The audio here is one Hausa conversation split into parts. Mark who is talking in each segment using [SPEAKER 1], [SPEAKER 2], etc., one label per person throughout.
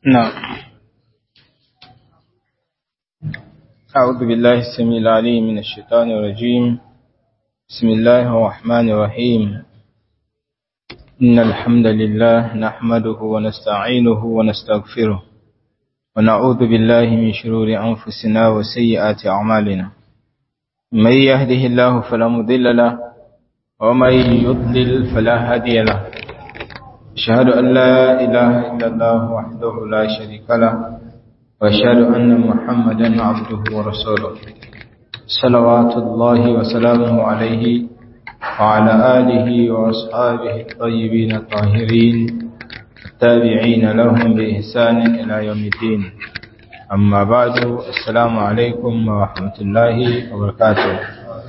[SPEAKER 1] نعم أعوذ بالله السميع العليم من الشيطان الرجيم بسم الله الرحمن الرحيم إن الحمد لله نحمده ونستعينه ونستغفره ونعوذ بالله من شرور أنفسنا وسيئات أعمالنا من يهده الله فلا مضل له ومن يضلل فلا هادي له أشهد أن لا إله إلا الله وحده لا شريك له وأشهد أن محمدا عبده ورسوله صلوات الله وسلامه عليه وعلى آله وأصحابه الطيبين الطاهرين التابعين لهم بإحسان إلى يوم الدين أما بعد السلام عليكم ورحمة الله وبركاته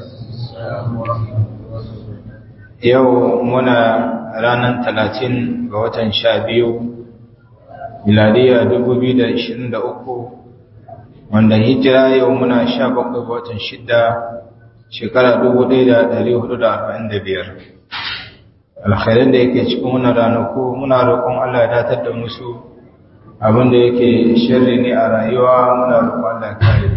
[SPEAKER 1] yau muna ranar talatin ga watan sha biyu miladiya dubu biyu da ishirin da uku wanda hijira yau muna sha bakwai ga watan shida shekara dubu ɗaya da ɗari hudu da arba'in da biyar alkhairin da yake cikin wannan ranaku muna roƙon allah ya datar da musu abin da yake shirri ne a rayuwa muna roƙon allah ya kare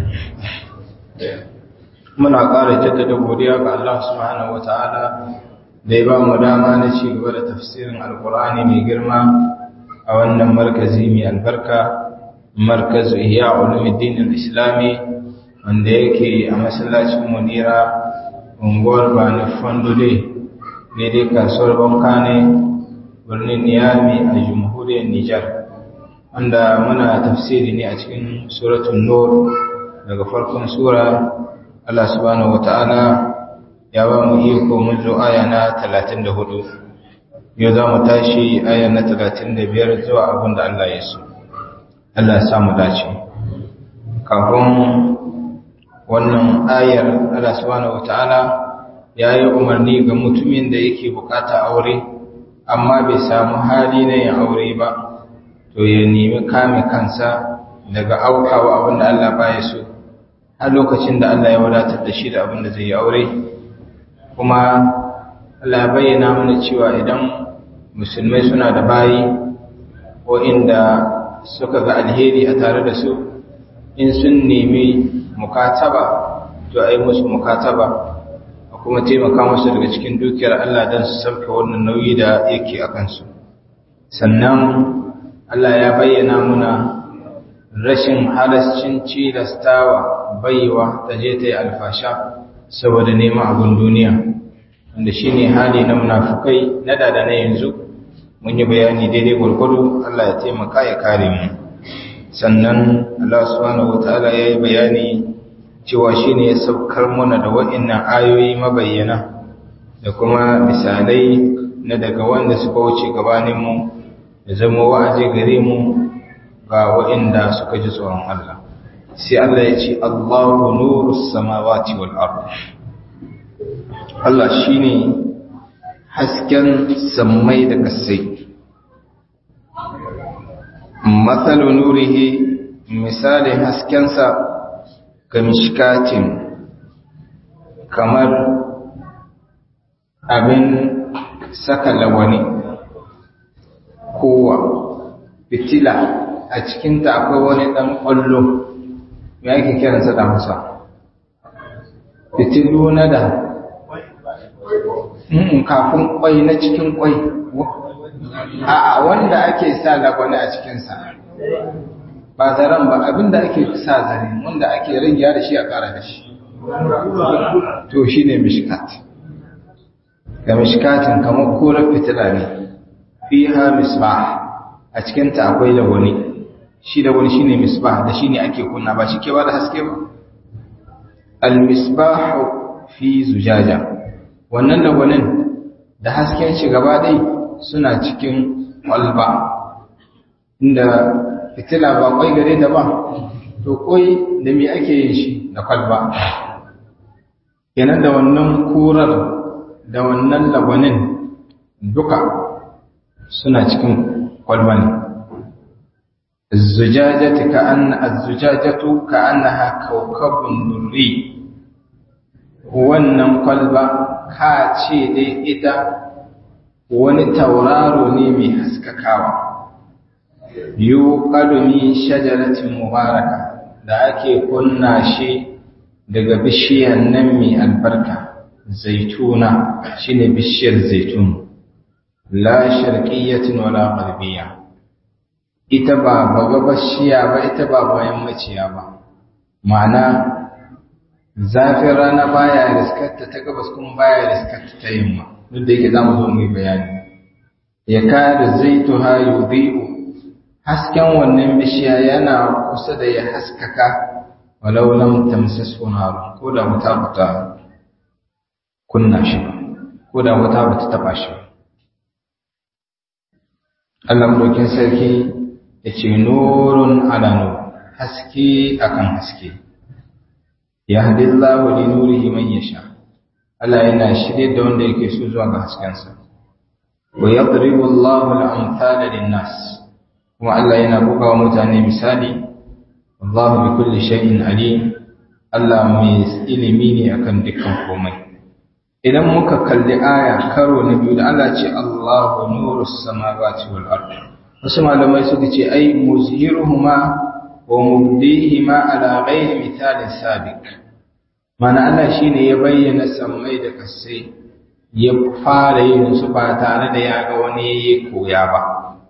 [SPEAKER 1] muna ƙara jaddada godiya ga allah subhanahu wa ta'ala da ya ba mu dama na ci gaba da tafsirin alkur'ani mai girma a wannan markazi mai albarka markazu ihya ulumuddin al-islami wanda yake a masallacin munira unguwar bani fondole daidai kasuwar bankane birnin niyami a jamhuriyar nijar wanda muna tafsiri ne a cikin suratun nur daga farkon sura allah subhanahu wa ta'ala ya ba mu iko mun zo aya na 34 yau za mu tashi aya na 35 zuwa abin da Allah ya so Allah ya samu dace kafin wannan ayar Allah subhanahu wataala ya yi umarni ga mutumin da yake bukata aure amma bai samu hali na yin aure ba to ya nemi kame kansa daga aukawa abin da Allah baya so har lokacin da Allah ya wadatar da shi da abin da zai yi aure kuma Allah bayyana mana cewa idan musulmai suna da bayi ko inda suka ga alheri a tare da su in sun nemi mukataba to ai musu mukataba a kuma taimaka musu daga cikin dukiyar Allah don su sauke wannan nauyi da yake a kansu sannan Allah ya bayyana muna rashin halascin cilastawa baiwa ta je ta yi alfasha saboda neman abin duniya wanda shi ne hali na munafukai na dada na yanzu mun yi bayani daidai gwargwado Allah ya taimaka ya kare mu sannan Allah subhanahu wataala ya yi bayani cewa shi ne ya saukar mana da waɗannan ayoyi mabayyana da kuma misalai na daga wanda suka wuce gabaninmu da zama wa'azi gare mu ga waɗanda suka ji tsoron Allah sai Allah ya ce Allahu nuru samawati wal ard Allah shine hasken sammai da kasai mathalu nurihi misalin haskensa ga mishkatin kamar abin saka lawani kowa fitila a cikinta akwai wani ɗan ƙwallo ya yake kiransa da hausa fitilu na da kafin kwai na cikin kwai a wanda ake sa lagwani a cikinsa ba zaren ba abinda ake sa zare wanda ake rigiya da shi a kara da shi to shi ne mishkat ga mishkatin kamar korar fitila ne fi ha misbah a cikinta akwai lagwani shi da wani shine misbah da shine ake kunna ba shi ke ba da haske ba al-misbah fi zujaja wannan lagwanin da hasken shi gaba dai suna cikin kwalba inda fitila ba kwai gare da ba to koi da me ake yin shi da kwalba kenan da wannan kurar da wannan lagwanin duka suna cikin kwalba ne الزجاجة كأن الزجاجة كأنها كوكب دري wannan kwalba ka ce dai ita wani tauraro ne mai haskakawa yuqadu min shajaratin mubaraka da ake kunna shi daga bishiyar nan mai albarka zaituna shine bishiyar zaitun la sharqiyyatin wala gharbiyya ita ba bagabashiya ba ita ba bayan maciya ba ma'ana zafin rana baya riskarta ta gabas kuma baya riskarta ta yamma duk da yake zamu zo mu bayani ya kada zaituha yudhi'u hasken wannan bishiya yana kusa da ya haskaka walau lam tamsasu nar ko da wuta bata kunna shi ba ko da wuta bata taba shi ba Allah madaukin sarki yace nurun ala nur haske akan haske yahdillahu li nurihi man yasha Allah yana shirye da wanda yake so zuwa ga haskensa wa yadribu Allahu al-amthala lin-nas kuma Allah yana buga wa mutane misali Allahu bi kulli shay'in alim Allah mai ilimi ne akan dukkan komai idan muka kalli aya karo na biyu da Allah ce Allahu nurus samawati wal ard wasu malamai suka ce ai muzhiruhuma wa mubdihima ala ghairi mithalin sabiq mana Allah shine ya bayyana sammai da kasai ya fara yin su ba tare da ya ga wani yayi koya ba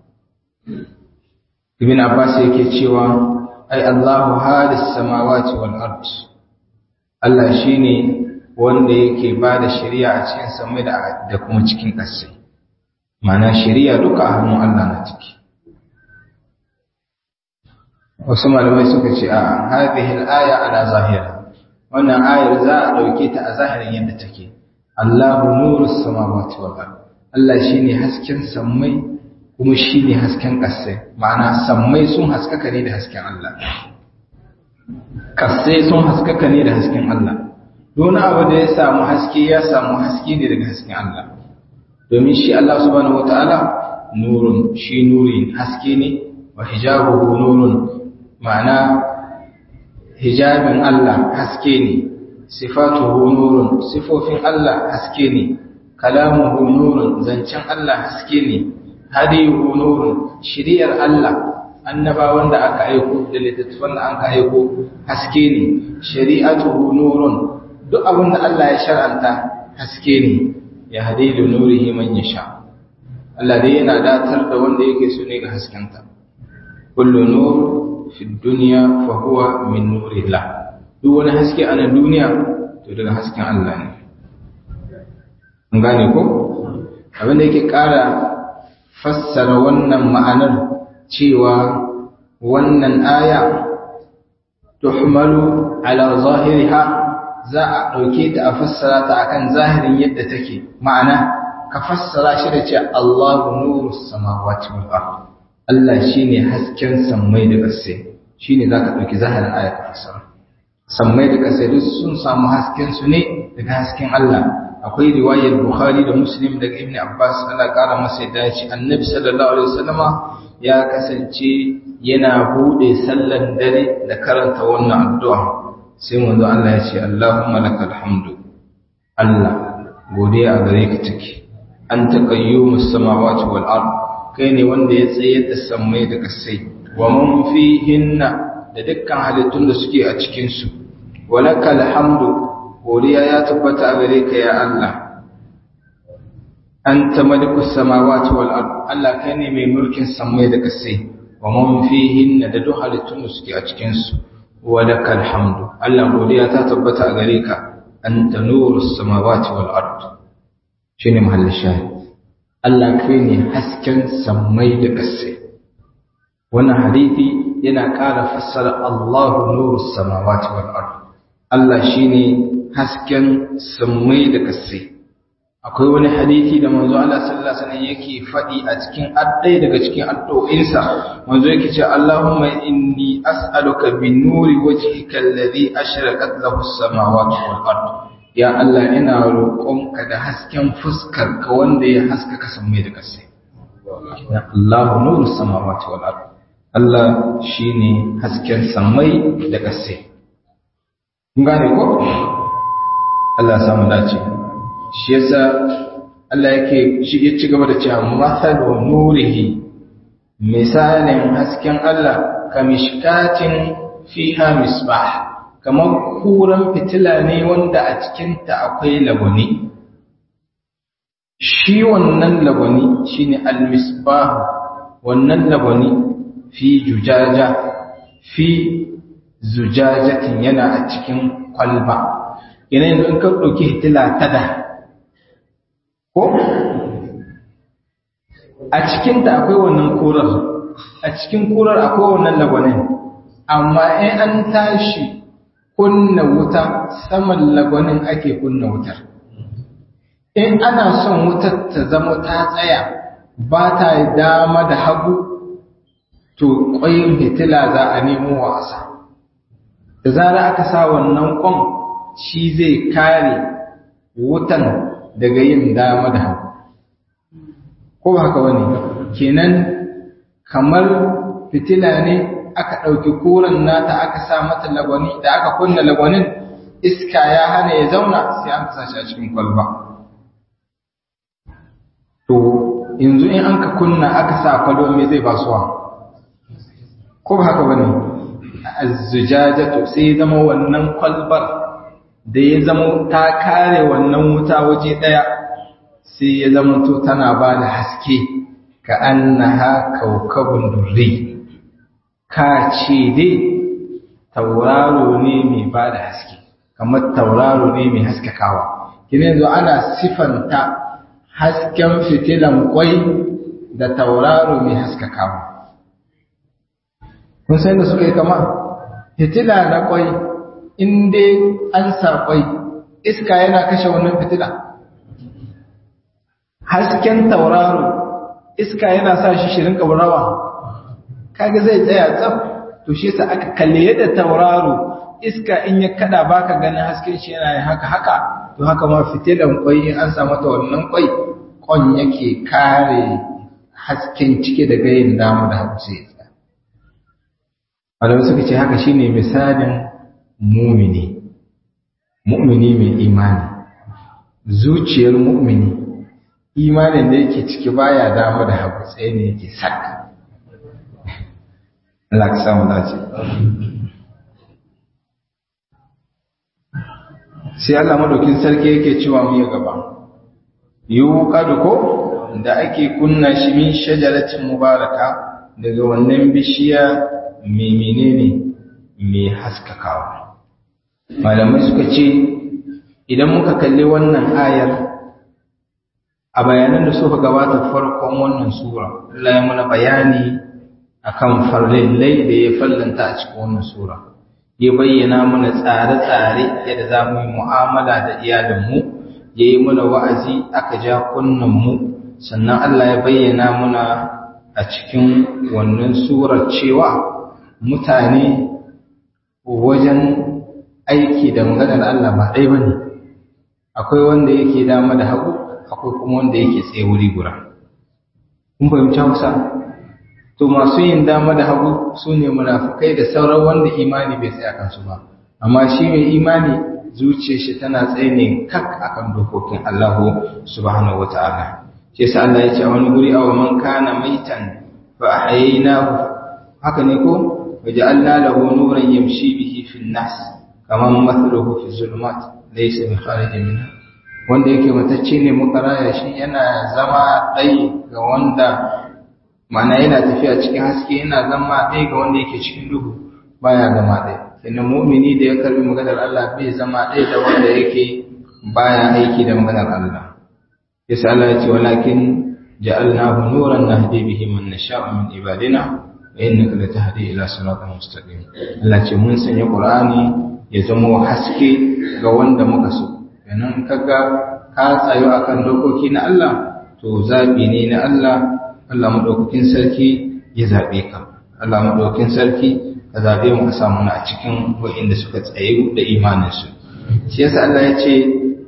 [SPEAKER 1] Ibn Abbas yake cewa ai Allahu halis samawati wal ard Allah shine wanda yake ba da shari'a a cikin samai da da kuma cikin ƙasai mana shari'a duka a hannun Allah na ciki wasu malamai suka ce a hadhihi al-aya ala zahira wannan ayar za a dauke ta a zahirin yadda take Allahu nurus samawati wal ard Allah shine hasken samai kuma shine hasken ƙasai ma'ana sammai sun haskaka ne da hasken Allah ƙasai sun haskaka ne da hasken Allah Dona abu da ya samu haske ya samu haske ne daga hasken Allah domin shi Allah subhanahu wataala nurun shi nuri haske ne wa hijabuhu nurun ma'ana hijabin Allah haske ne sifatuhu nurun sifofin Allah haske ne kalamuhu nurun zancen Allah haske ne hadiyuhu nurun shiriyar Allah annabawan da aka aiko da littattafan da aka aiko haske ne shari'atuhu nurun duk abin da Allah ya shar'anta haske ne ya hadilu nurihi man yasha Allah dai yana datar da wanda yake so ne ga haskenta kullu nur fi dunya fa huwa min nurillah duk wani haske a duniya to daga hasken Allah ne mun gane ko abin da yake ƙara fassara wannan ma'anar cewa wannan aya tuhmalu ala zahiriha za a ɗauke ta a fassara ta akan zahirin yadda take ma'ana ka fassara shi da ce Allahu nuru samawati wal ard Allah shine hasken sammai da ƙasai shine zaka ɗauki zahirin aya ka fassara sammai da ƙasai duk sun samu hasken su ne daga hasken Allah akwai riwayar Bukhari da Muslim daga Ibn Abbas Allah ƙara masa yadda ya ce Annabi sallallahu alaihi wasallama ya kasance yana bude sallan dare da karanta wannan addu'a sai manzo Allah ya ce Allahumma lakal hamdu Allah godiya a gare ka take anta qayyumus samawati wal ard kai ne wanda ya tsaye da sammai da kasai wa man fihinna da dukkan halittun da suke a cikin su walakal hamdu godiya ya tabbata a gare ka ya Allah anta malikus samawati wal ard Allah kai ne mai mulkin sammai da kasai wa man fihinna da duk halittun da suke a cikin su ولك الحمد الله godiya ta tabbata a gare ka anta nurus samawati wal ard shine mahallin shahid Allah kai ne hasken sammai da ƙasai wannan hadisi yana ƙara fassara Allahu nurus samawati wal ard Allah shine hasken sammai da ƙasai akwai wani hadisi da manzo Allah sallallahu alaihi wasallam yake faɗi a cikin addai daga cikin addu'o'insa manzo yake ce Allahumma inni as'aluka bi nuri wajhika alladhi ashraqat lahu as-samawati wal ard ya Allah ina roƙonka da hasken fuskar ka wanda ya haskaka sammai da ƙasai ya Allahu nuru samawati wal ard Allah shine hasken sammai da ƙasai kun gane ko Allah ya samu dace shi yasa Allah yake shi ya ci gaba da cewa masalu nurihi misalin hasken Allah ka mishkatin fiha misbah kamar kuran fitila ne wanda a cikinta akwai lagwani shi wannan lagwani shine al-misbah wannan lagwani fi jujaja fi zujajatin yana a cikin kwalba yana yanzu in ka ɗauki hitila ta da ko a cikinta akwai wannan kurar a cikin kurar akwai wannan lagwanin amma in an tashi kunna wuta saman lagwanin ake kunna wutar in ana son wutar ta zama ta tsaya ba ta dama da hagu to ƙwayin fitila za a nemo wasa da zara aka sa wannan ƙwan shi zai kare wutan daga yin dama da hagu ko ba haka wani kenan kamar fitila ne aka ɗauki koren nata aka sa mata lagwani da aka kunna lagwanin iska ya hana ya zauna sai an kasa shi a cikin kwalba to yanzu in an ka kunna aka sa kwalba me zai basuwa ko ba haka bane azzujajatu sai ya zama wannan kwalbar da ya zama ta kare wannan wuta waje daya sai ya zama to tana ba da haske ka annaha kaukabun durri ka ce dai tauraro ne mai ba da haske kamar tauraro ne mai haskakawa kina yanzu ana sifanta hasken fitilan kwai da tauraro mai haskakawa kun san da suka yi kama fitila na kwai in dai an sa kwai iska yana kashe wannan fitila hasken tauraro iska yana sa shi shirin kabarawa kaga zai tsaya tsaf to shi yasa aka kalle yadda tauraro iska in ya kada baka ganin hasken shi yana yin haka haka to haka ma fitilan kwai in an sa mata wannan kwai kon yake kare hasken cike da gayin damu da hagu sai ya Malamai suka ce haka shine misalin mumini, mu'mini mai imani, zuciyar mu'mini, imanin da yake ciki baya dama da hagu tsaye ne yake sak. Allah ka samu dace. Sai Allah madaukin sarki yake cewa mu ya gaba. Yiwu ko da ake kunna shi min shajaratin mubaraka daga wannan bishiya mai menene mai haskakawa malamai suka ce idan muka kalli wannan ayar a bayanan da suka gabata farkon wannan sura Allah ya muna bayani akan farlillai da ya fallanta a cikin wannan sura ya bayyana mana tsare-tsare yadda za mu yi mu'amala da iyalinmu ya yi mana wa'azi aka ja mu sannan Allah ya bayyana muna a cikin wannan surar cewa mutane wajen aiki da maganar Allah ba ɗaya ba ne akwai wanda yake dama da hagu akwai kuma wanda yake tsaye wuri gura kun fahimci hausa to masu yin dama da hagu su ne munafukai da sauran wanda imani bai tsaya kansu ba amma shi mai imani zuciyar shi tana tsaye ne kak akan dokokin Allah subhanahu wataala shi yasa Allah ya ce a wani guri aw man kana maitan fa ahyaynahu haka ne ko waja'alna lahu nuran yamshi bihi fi an-nas kaman mathaluhu fi zulumat laysa bi kharij minha wanda yake matacce ne muka raya shi yana zama dai ga wanda ma'ana yana tafiya cikin haske yana zama dai ga wanda yake cikin duhu baya zama dai sannan mu'mini da ya karbi maganar Allah bai zama dai da wanda yake baya aiki da maganar Allah yasa Allah ya ce walakin ja'alnahu nuran nahdi bihi man nasha'u min ibadina wa innaka latahdi ila siratin mustaqim Allah ce mun sanya Qur'ani ya zama haske ga wanda muka so kenan kaga ka tsayo akan dokoki na Allah to zabi ne na Allah Allah madaukakin sarki ya zabe ka Allah madaukakin sarki ka zabe mu ka samu a cikin wa'inda suka tsaye da imanin su shi yasa Allah ya ce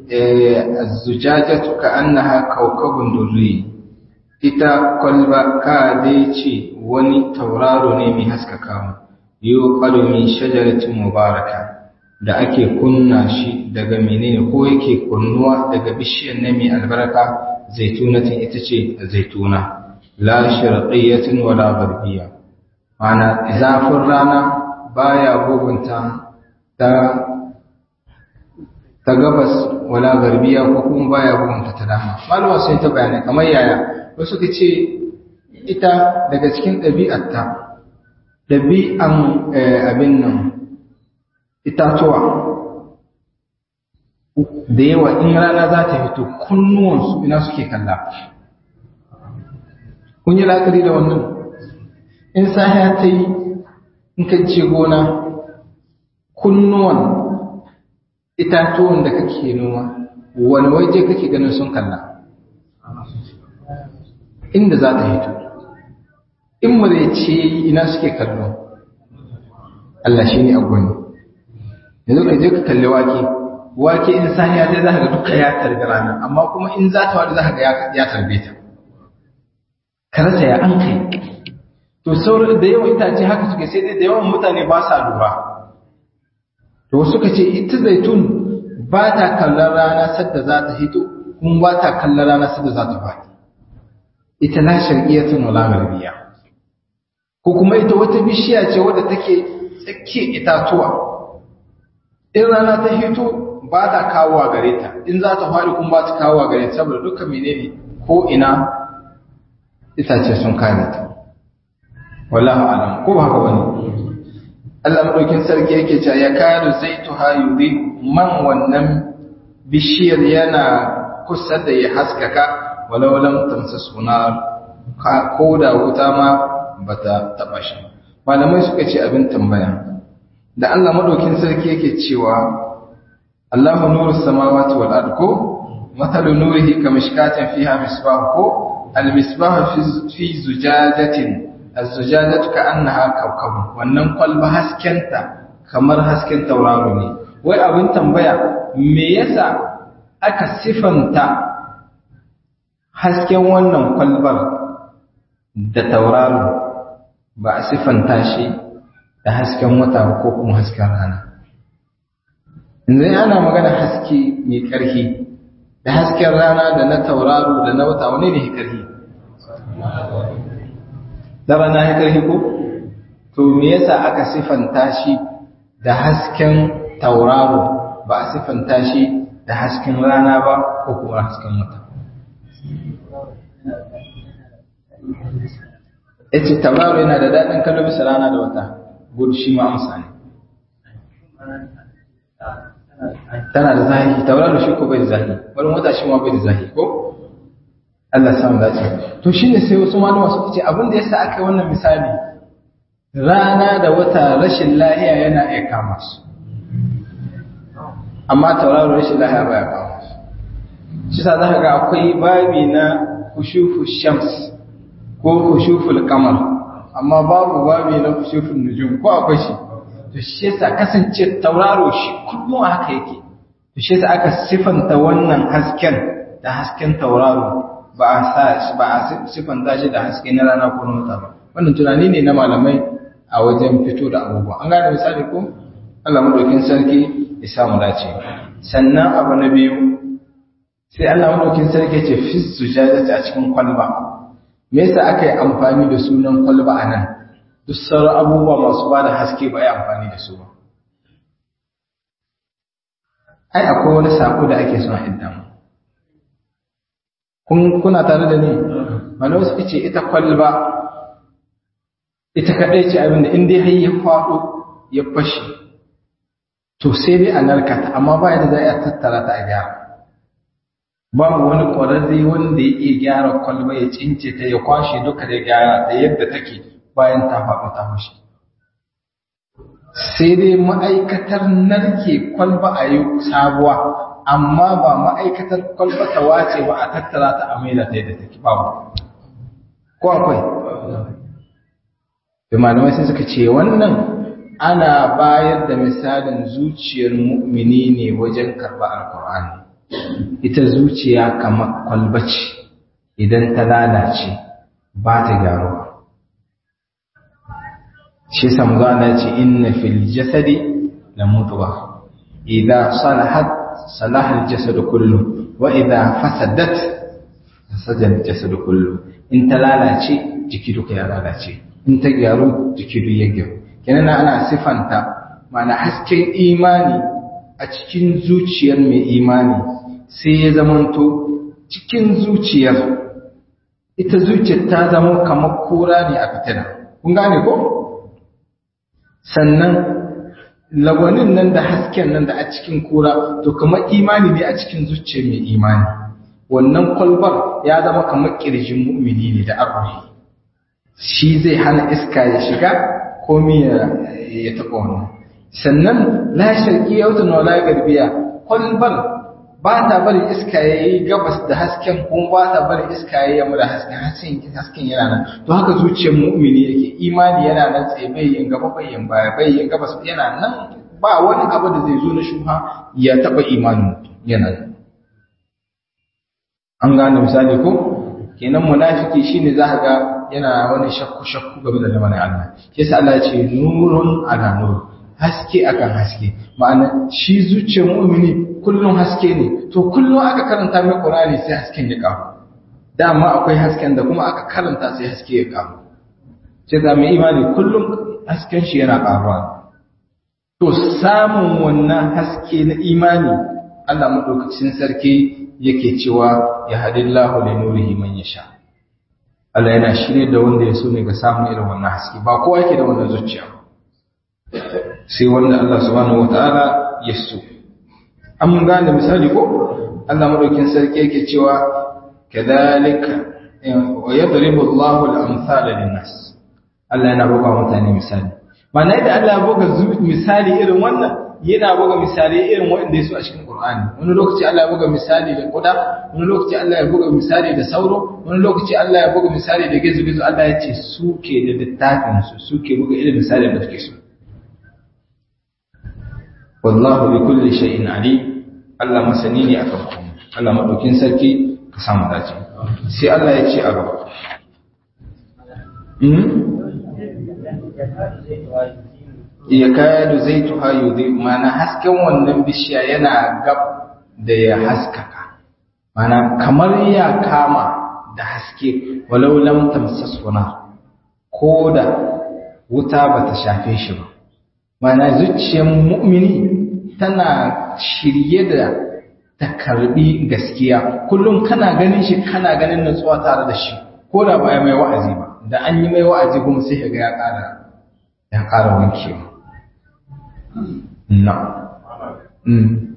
[SPEAKER 1] az-zujajatu ka'annaha kawkabun durri ita kwalba ka dai ce wani tauraro ne mai haskaka mu yuqalu min shajaratin mubaraka da ake kunna shi daga menene ko yake kunnuwa daga bishiyar ne mai albarka zaitunatin ita ce zaituna la sharqiyyatin wala gharbiyya mana zafin rana baya bugunta ta ta gabas wala garbiya ko kuma baya bugunta ta dama malama sun ta bayanai kamar yaya wasu ka ce ita daga cikin ɗabi'arta ɗabi'an abin nan itatuwa da yawa in rana za ta fito kunnuwansu ina suke kalla kun yi la'akari da wannan in sahiya ta yi in ka ce gona kunnuwan itatuwan da kake noma wani waje kake ganin sun kalla inda za ta hito in mu zai ce ina suke kallo Allah shi ne agwani yanzu ka je ka kalli wake wake in sahiya ta za ka ga duka ya tarbi rana amma kuma in za ta wani za ka ga ya tarbe ta karasa ya an kai to sauran da yawan itace haka suke sai dai da yawan mutane ba sa lura to suka ce ita zaitun ba ta kallon rana sadda za ta hito kuma ba ta kallon rana sadda za ta faɗi ita la sharqiyatun wala gharbiya ko kuma ita wata bishiya ce wadda take tsakiya itatuwa in rana ta hito ba ta kawo a gare ta in za ta faɗi kuma ba ta kawo a gare ta saboda dukkan menene ko ina itace sun kare ta wallahu alam ko ba haka bane Allah madaukin sarki yake cewa ya kadu zaituha yudi man wannan bishiyar yana kusa da ya haskaka walau lam tamsasu nar ko da wuta ma bata taba shi malamai suka ce abin tambaya da Allah madaukin sarki yake cewa Allahu nurus samawati wal ard ko mathalu nurihi kamishkatin fiha misbah ko al misbah fi zujajatin az-zujajatu ka'annaha kawkab wannan kwalba haskenta kamar hasken tauraro ne wai abin tambaya me yasa aka sifanta hasken wannan kwalbar da tauraro ba a sifanta shi da hasken wata ko kuma hasken rana yanzu ana magana haske mai ƙarfi da hasken rana da na tauraro da na wata wane ne ƙarfi da rana ya ƙarfi ko to me yasa aka sifanta shi da hasken tauraro ba a sifanta shi da hasken rana ba ko kuma hasken wata ya ce tauraro yana da daɗin kallo bisa rana da wata gudu shi ma amsa ne tana da zahi tauraro shi ko bai da zahi wani wata shi ma bai da zahi ko Allah samu dace to shine sai wasu malama suka ce abin da yasa aka yi wannan misali rana da wata rashin lahiya yana iya kama su amma tauraro rashin lahiya baya kama su shi sa za ka ga akwai babi na kushufu shams ko kushuful kamar amma babu babi na kushuful nujum ko akwai shi to shi yasa kasance tauraro shi kullum haka yake to shi yasa aka sifanta wannan hasken da hasken tauraro ba a sa ba a sifanta shi da haske na rana ko na wata ba wannan tunani ne na malamai a wajen fito da abubuwa an gane misali ko Allah madaukin sarki ya samu dace sannan abu na biyu sai Allah madaukin sarki ce fi sujadati a cikin kwalba me yasa aka yi amfani da sunan kwalba a nan duk sauran abubuwa masu ba da haske ba yi amfani da su ba ai akwai wani sako da ake son iddan kun kuna tare da ni wani wasu ce ita kwalba ita kaɗai ce abinda in dai har ya faɗo ya fashe to sai dai a narkata amma ba yadda za a tattara ta a gyara babu wani ƙwararre wanda ya iya gyara kwalba ya cince ta ya kwashe duka da gyara ta yadda take bayan ta faɗo ta fashe sai dai ma'aikatar narke kwalba a yi sabuwa amma ba ma'aikatar kwalba ta wace ba a tattara ta a maida ta yadda take babu ko akwai da malamai sai suka ce wannan ana bayar da misalin zuciyar mu'mini ne wajen karɓar alkur'ani ita zuciya kamar kwalba ce idan ta lalace ba ta gyaruwa shi samu Allah ce inna fil jasadi la mutwa idza salahat salaha al jasad kullu wa idza fasadat fasadan jasadu kullu in ta lalace jiki duka ya lalace in ta gyaru jiki duk ya gyaru kenan ana sifanta mana hasken imani a cikin zuciyar mai imani sai ya zamanto cikin zuciyar ita zuciyar ta zama kamar kura ne a fitina kun gane ko sannan lagwanin nan da hasken nan da a cikin kura to kamar imani ne a cikin zuciyar mai imani wannan kwalbar ya zama kamar kirjin mu'mini ne da arruhi shi zai hana iska ya shiga komi ya taɓa wannan sannan la sharqiyya wa la garbiya kwalbar ba ta bari iska ya yi gabas da hasken kuma ba ta bari iska ya yi yamma da hasken hasken hasken yana nan to haka zuciyar mu'mini yake imani yana nan tsaye bai yin gaba bai yin baya bai yin gabas yana nan ba wani abu da zai zo na shubha ya taba imanin yana nan an gane misali ko kenan munafiki shine za ka ga yana wani shakku shakku game da lamarin Allah yasa Allah ya ce nurun ala nur haske akan haske ma'ana shi zuciyar mu'mini kullum haske ne to kullum aka karanta mai Qur'ani sai hasken ya karu dama akwai hasken da kuma aka karanta sai haske ya karu sai da mai imani kullum hasken shi yana karuwa to samun wannan haske na imani Allah madaukakin sarki yake cewa ya hadillahu li nurihi man yasha Allah yana shirye da wanda ya so ne ga samun irin wannan haske ba kowa yake da wannan zuciya sai wanda Allah subhanahu wataala ya so an gane misali ko Allah madaukin sarki yake cewa kadhalika wa yadribu Allahu al-amthala lin-nas Allah yana buga mutane misali mana yadda Allah ya buga misali irin wannan yana buga misali irin wanda ya so a cikin Qur'ani wani lokaci Allah ya buga misali da kuda wani lokaci Allah ya buga misali da sauro wani lokaci Allah ya buga misali da gizo-gizo Allah ya ce su ke da littafin su suke buga irin misali da suke so wallahu bi kulli shay'in alim Allah masani ne akan komai Allah madaukin sarki ka samu dace sai Allah ya ce a gaba ya kaya da zai tuha yudhi mana hasken wannan bishiya yana gab da ya haskaka mana kamar ya kama da haske walau lam tamsasuna ko da wuta bata shafe shi ba mana zuciyar mu'mini tana shirye da ta karbi gaskiya kullum kana ganin shi kana ganin nutsuwa tare da shi ko da ba mai wa'azi ba da an yi mai wa'azi kuma sai ga ya ƙara ya ƙara wankewa na mm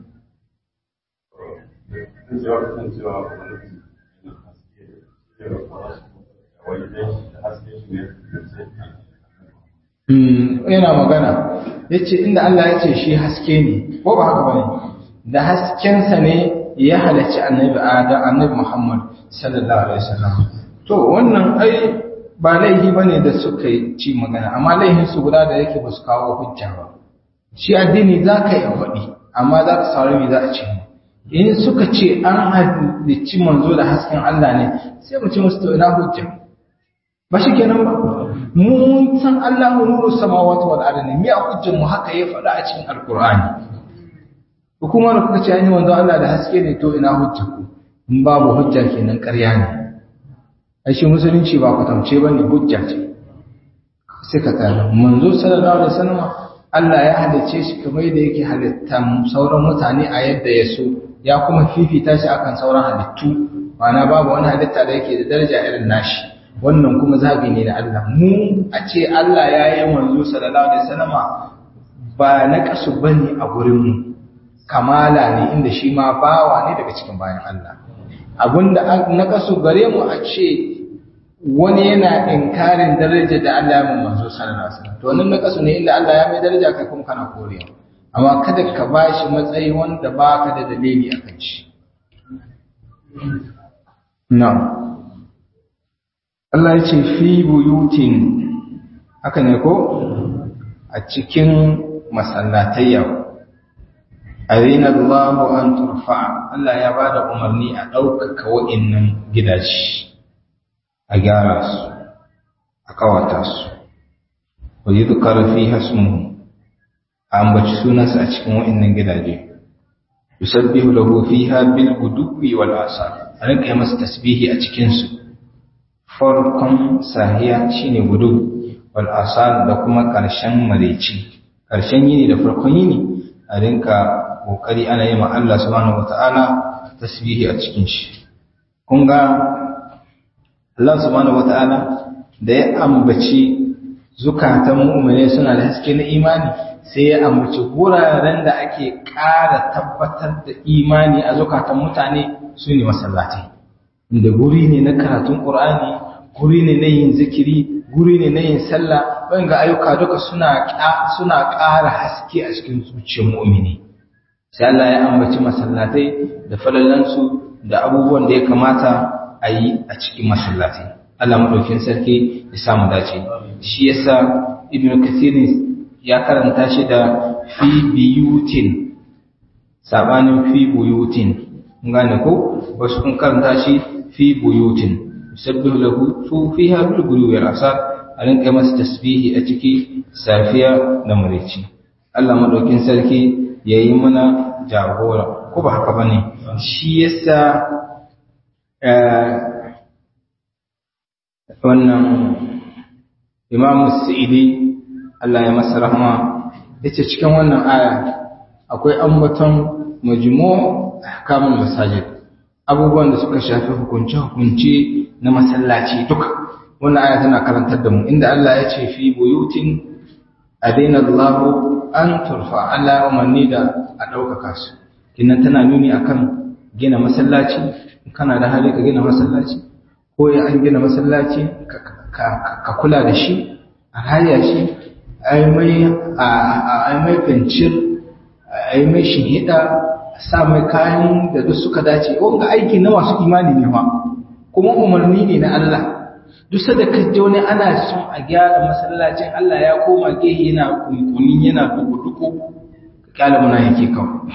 [SPEAKER 1] yana magana ya ce inda Allah ya ce shi haske ne ko ba haka bane da haskensa ne ya halarci annabi adam annabi muhammad sallallahu alaihi wasallam to wannan ai ba laifi bane da suka ci magana amma laifin su guda da yake ba su kawo hujja ba shi addini za ka yi faɗi amma za ka saurari me za a ce in suka ce an halicci manzo da hasken Allah ne sai mu ce musu to ina hujja ba shi kenan ba mun san Allah nuru samawati wal ardi me a hujjar mu haka ya faɗa a cikin alqur'ani hukumar da kuka ce an yi manzo Allah da haske ne to ina hujja ku in babu hujja kenan ƙarya ne ai shi musulunci ba kwatance bane hujja ce sai ka tsaya manzo sallallahu alaihi wasallam Allah ya halicce shi kamar yadda yake halitta sauran mutane a yadda ya so ya kuma fifita shi akan sauran halittu ma'ana babu wani halitta da yake da daraja irin nashi wannan kuma zabi ne na Allah mu a ce Allah ya yi manzo sallallahu alaihi wasallam ba na kasu bane a gurin mu kamala ne inda shi ma bawa ne daga cikin bayan Allah abinda na kasu gare mu a ce wani yana inkarin daraja da Allah ya mun manzo sallallahu alaihi wasallam to wannan na kasu ne inda Allah ya mai daraja kai kuma kana korewa amma kada ka bashi matsayi wanda baka da dalili akan shi na'am Allah ya ce fi buyutin haka ne ko a cikin masallatayya azina Allahu an turfa Allah ya bada umarni a ɗaukaka wa'innan gidaje a gyara su a kawata su wa yudhkar fiha ismuhu a ambaci sunansa a cikin wa'innan gidaje yusabbihu lahu fiha bil guduwi wal asar a rinka yi masa tasbihi a cikinsu farkon sahiya shine gudu wal asal da kuma ƙarshen mareci ƙarshen yini da farkon yini a rinka ƙoƙari ana yi ma Allah subhanahu wata'ala tasbihi a cikin shi kun ga Allah subhanahu wata'ala da ya ambaci zukatan mu'mine suna da haske na imani sai ya ambaci wuraren da ake ƙara tabbatar da imani a zukatan mutane su ne masallatai inda guri ne na karatun ƙur'ani guri ne na yin zikiri guri ne na yin sallah ga ayyuka duka suna suna ƙara haske a cikin zuciyar mu'mini sai Allah ya ambaci masallatai da falalansu da abubuwan da ya kamata a yi a cikin masallatai Allah madaukin sarki ya samu dace shi yasa ibn kathir ya karanta shi da fi biyutin sabanin fi buyutin gane ko wasu kun karanta shi fi buyutin yusabbihu lahu su fiha bil ghuluwi wal asar a rinka masa tasbihi a ciki safiya da murici Allah madaukin sarki yayi mana jagora ko ba haka bane shi yasa wannan Imam Sa'idi Allah ya masa rahma yace cikin wannan aya akwai ambaton majmu' ahkamul masajid abubuwan da suka shafi hukunce hukunce na masallaci duka wannan aya tana karantar da mu inda Allah ya ce fi buyutin adaina Allah an turfa Allah umarni da a ɗaukaka su kinnan tana nuni akan gina masallaci kana da hali ka gina masallaci ko ya an gina masallaci ka kula da shi a raya shi a yi mai fincir a yi mai shihida a sa mai kayan da duk suka dace wanga aiki na masu imani ne ma kuma umarni ne na Allah duk sada ka je wani ana son a gyara masallacin Allah ya koma gehe yana kunkuni yana duku-duku ka kyala muna yake kawai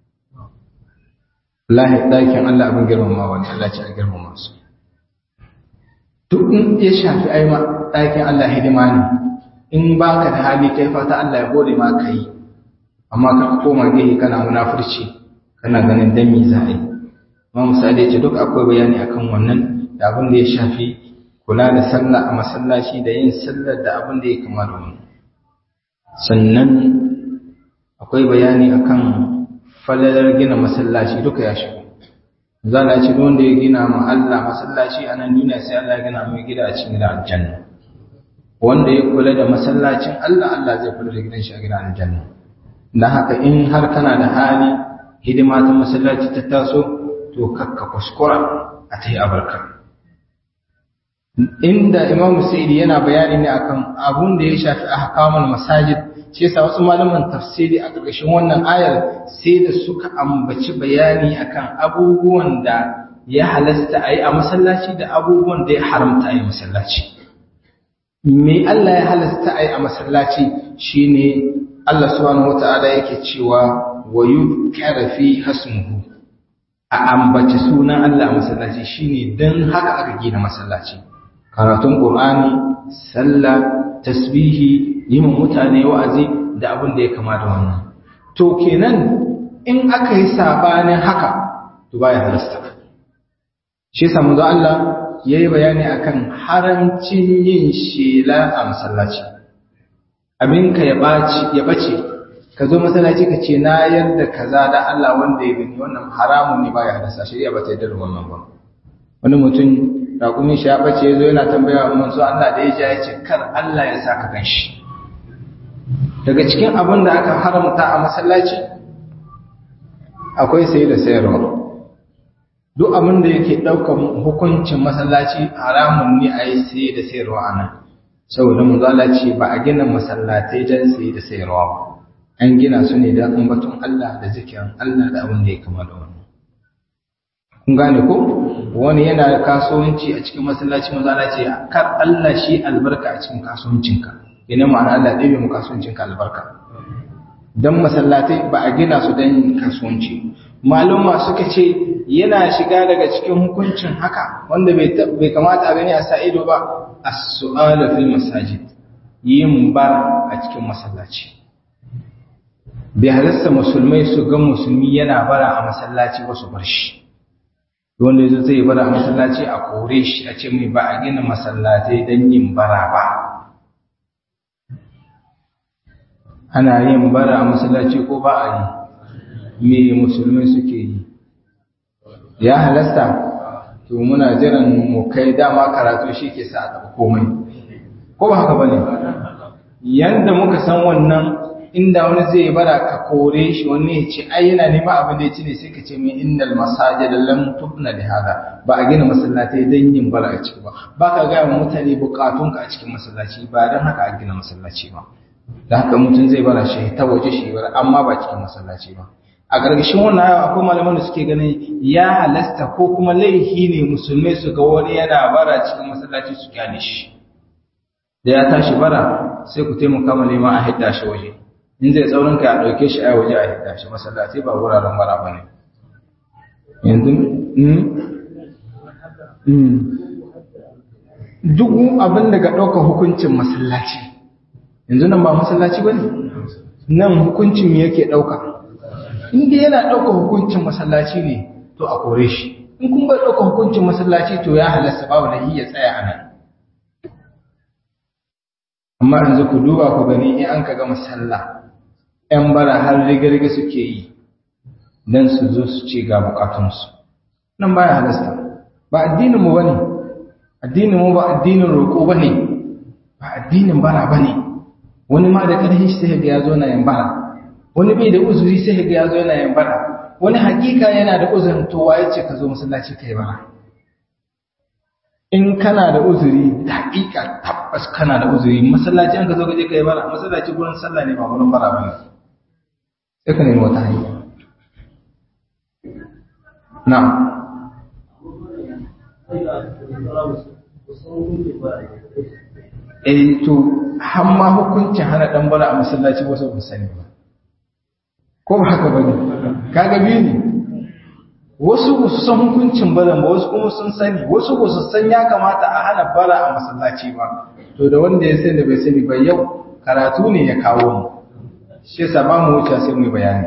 [SPEAKER 1] lahi ɗakin Allah abin girmama wani Allah ce a girmama su duk in ya shafi aima ɗakin Allah hidima ne in ba ka da hali kai fata Allah ya gode ma ka yi amma ka koma gehe kana munafurci kana ganin dami za a yi amma misali ce duk akwai bayani akan wannan da abin da ya shafi kula da sallah a masallaci da yin sallar da abin da ya kama da wani sannan akwai bayani akan falalar gina masallaci duka ya shigo zala ce wanda ya gina ma Allah masallaci a nan duniya sai Allah ya gina mai gida a cikin gidan aljanna wanda ya kula da masallacin Allah Allah zai kula da gidan shi a gidan aljanna dan haka in har kana da hali hidima ta masallaci ta taso to kakka kuskura a ta yi abarka inda Imam Sa'idi yana bayani ne akan abun da ya shafi ahkamul masajid shi yasa wasu malaman tafsiri a ƙarƙashin wannan ayar sai da suka ambaci bayani akan abubuwan da ya halasta a yi a masallaci da abubuwan da ya haramta a yi masallaci me Allah ya halasta a yi a masallaci shine Allah subhanahu wata'ala yake cewa wa yuzkara fi hasmuhu a ambaci sunan Allah a masallaci shine dan haka aka gina masallaci karatun qur'ani sallah tasbihi yi mutane wa'azi da abin da ya kama da wannan to kenan in aka yi sabanin haka to baya halasta shi yasa manzo Allah yayi bayani akan haramcin yin shela a masallaci abinka ya baci ya bace ka zo masallaci ka ce na yarda kaza da Allah wanda ya gani wannan haramun ne baya halasta shari'a ba ta yarda da wannan ba wani mutum raƙumin shi ya bace ya zo yana tambaya wa manzo Allah da ya ja ya ce kar Allah ya saka ganshi daga cikin abin da aka haramta a masallaci akwai sai da sayarwa duk abin da yake ɗaukar hukuncin masallaci haramun ne a yi sai da sayarwa a nan saboda mu ce ba a gina masallatai don sai da sayarwa ba an gina su ne don ambaton Allah da zikirin Allah da abin da ya kama da wannan kun gane ko wani yana kasuwanci a cikin masallaci mazala ce kar Allah shi albarka a cikin kasuwancinka ina ma'ana Allah ɗaya mu kasuwancinka albarka dan masallatai ba a gina su dan kasuwanci maluma suka ce yana shiga daga cikin hukuncin haka wanda bai kamata a gani a sa ido ba as-su'ala fil masajid yin bar a cikin masallaci bai halasta musulmai su ga musulmi yana bara a masallaci ba su bar shi wanda yazo zai bara a masallaci a kore shi a ce mai ba a gina masallatai don yin bara ba ana yin bara a masallaci ko ba a yi me musulmai suke yi ya halasta to muna jiran mu kai dama karatu shi ke sa a taɓa komai ko ba haka bane yanda muka san wannan inda wani zai bara ka kore shi wani ya ce ai yana neman abin da ya ci ne sai ka ce min innal masajida lam tubna li hada ba a gina masallatai dan yin bara a ciki ba ba ka ga mutane bukatunka a cikin masallaci ba dan haka a gina masallaci ba da haka mutum zai bara shi ta waje shi bara amma ba cikin masallaci ba a gargashin wannan ayo akwai malaman da suke ganin ya halasta ko kuma laifi ne musulmai su ga wani yana bara cikin masallaci su kyale shi da ya tashi bara sai ku taimaka ma neman a hidda shi waje in zai tsaurin ka a ɗauke shi a waje a hidda shi masallaci ba wuraren bara ba ne yanzu duk abin da ga ɗauka hukuncin masallaci yanzu nan ba masallaci ba ne nan hukuncin me yake ɗauka inda yana ɗauka hukuncin masallaci ne to a kore shi in kun bai ɗauka hukuncin masallaci to ya halasta babu da ya tsaya a nan amma yanzu ku duba ku gani in an ka gama sallah ‘yan bara har riga-riga suke yi don su zo su ce ga bukatunsu nan baya halasta ba addininmu ba ne addininmu ba addinin roƙo ba ne ba addinin bara ba ne wani ma da ƙarfi sai ga ya zo na yin bara wani bai da uzuri sai ga ya zo yana yin bara wani hakika yana da uzurin to waye ce ka zo masallaci kai bara in kana da uzuri da hakika tabbas kana da uzuri masallaci an ka zo gaje kai bara masallaci gurin sallah ne ba gurin bara bane sai ka nemi wata hanya na eh to har ma hukuncin hana dan bara a masallaci wasu ba sani ba ko ba haka bane kaga biyu ne wasu ba su san hukuncin baran ba wasu kuma sun sani wasu ba su san ya kamata a hana bara a masallaci ba to da wanda ya sani da bai sani ba yau karatu ne ya kawo mu shi yasa ba mu wuce sai mu bayani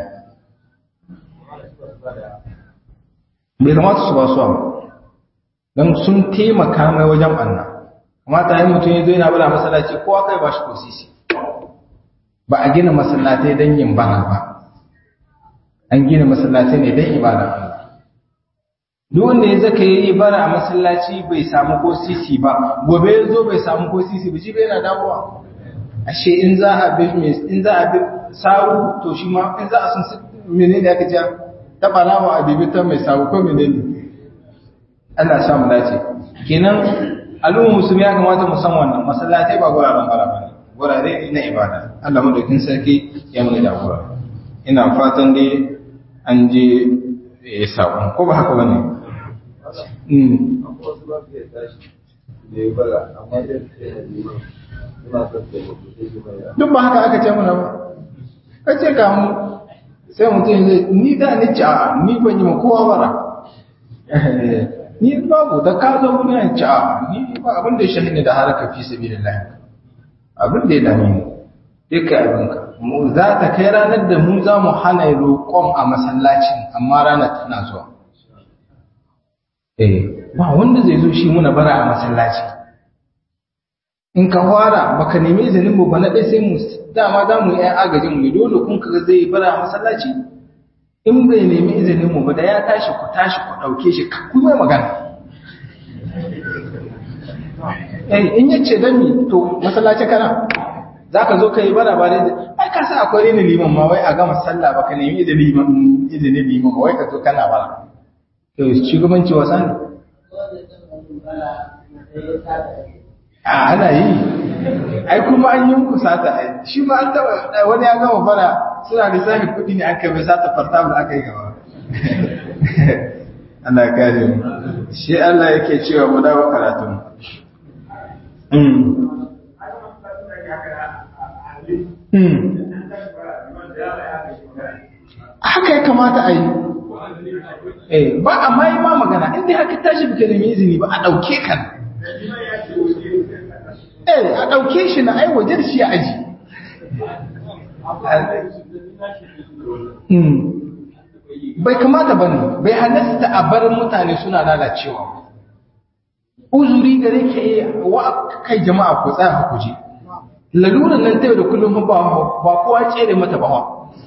[SPEAKER 1] bai kamata su ba su ba don sun taimaka mai wajen ɓanna kamata yin mutum ya zo yana bara masallaci kowa kai ba shi ko sisi ba a gina masallatai don yin bara ba an gina masallatai ne don ibada Allah duk wanda ya zaka yi bara a masallaci bai samu ko sisi ba gobe ya zo bai samu ko sisi ba shi bai yana dawowa ashe in za a bi in za a bi sawu to shi ma in za a sun menene aka ce ta barawa a bibita mai sawu ko menene Allah sha mu dace kenan al'umma musulmi ya kamata mu san wannan masallatai ba guraren bara bane gurare ne na ibada Allah madaukin sarki ya mu da gura ina fatan dai an je ya sabon ko ba haka bane duk ba haka aka ce mana ba ka ce ka mu sai mutum zai ni da ni ci a ni ban yi ma kowa bara ni babu da ka zo wani ya ci a ni ba abin da ya shahini da haraka fi sabi da lahi abin da ya dame ni duka abinka mu za ta kai ranar da mu za mu hana roƙon a masallacin amma ranar tana zuwa eh ba wanda zai zo shi muna bara a masallaci in ka fara baka nemi izinin mu ba na ɗaya sai mu dama za mu yi ‘yan agajin mu dole kun kaga zai yi bara a masallaci in bai nemi izinin mu ba da ya tashi ku tashi ku ɗauke shi ka kuma magana eh in yace dan mi to masallaci kana zaka zo kai bara ba dai ai ka sa akwai ne liman ma wai a gama sallah baka nemi izinin liman izinin liman wai ka zo kana bara to shugabanci wasa ne a ana yi ai kuma an yi muku sata ai shi ma an taba wani ya gama fara suna da zafi kudi ne aka bai sata fartabul aka yi gaba Allah kare mu shi Allah yake cewa mu dawo karatu haka ya kamata a yi eh ba amma yi ma magana inda haka tashi baka nemi izini ba a ɗauke kan eh a ɗauke shi na ai waje da shi a aji
[SPEAKER 2] bai kamata ba ne bai halasta a bar mutane suna lalacewa uzuri gare ka yi wa kai jama'a ku tsaya ku je laluran nan ta yau da kullum ba ba kowa tsere mata ba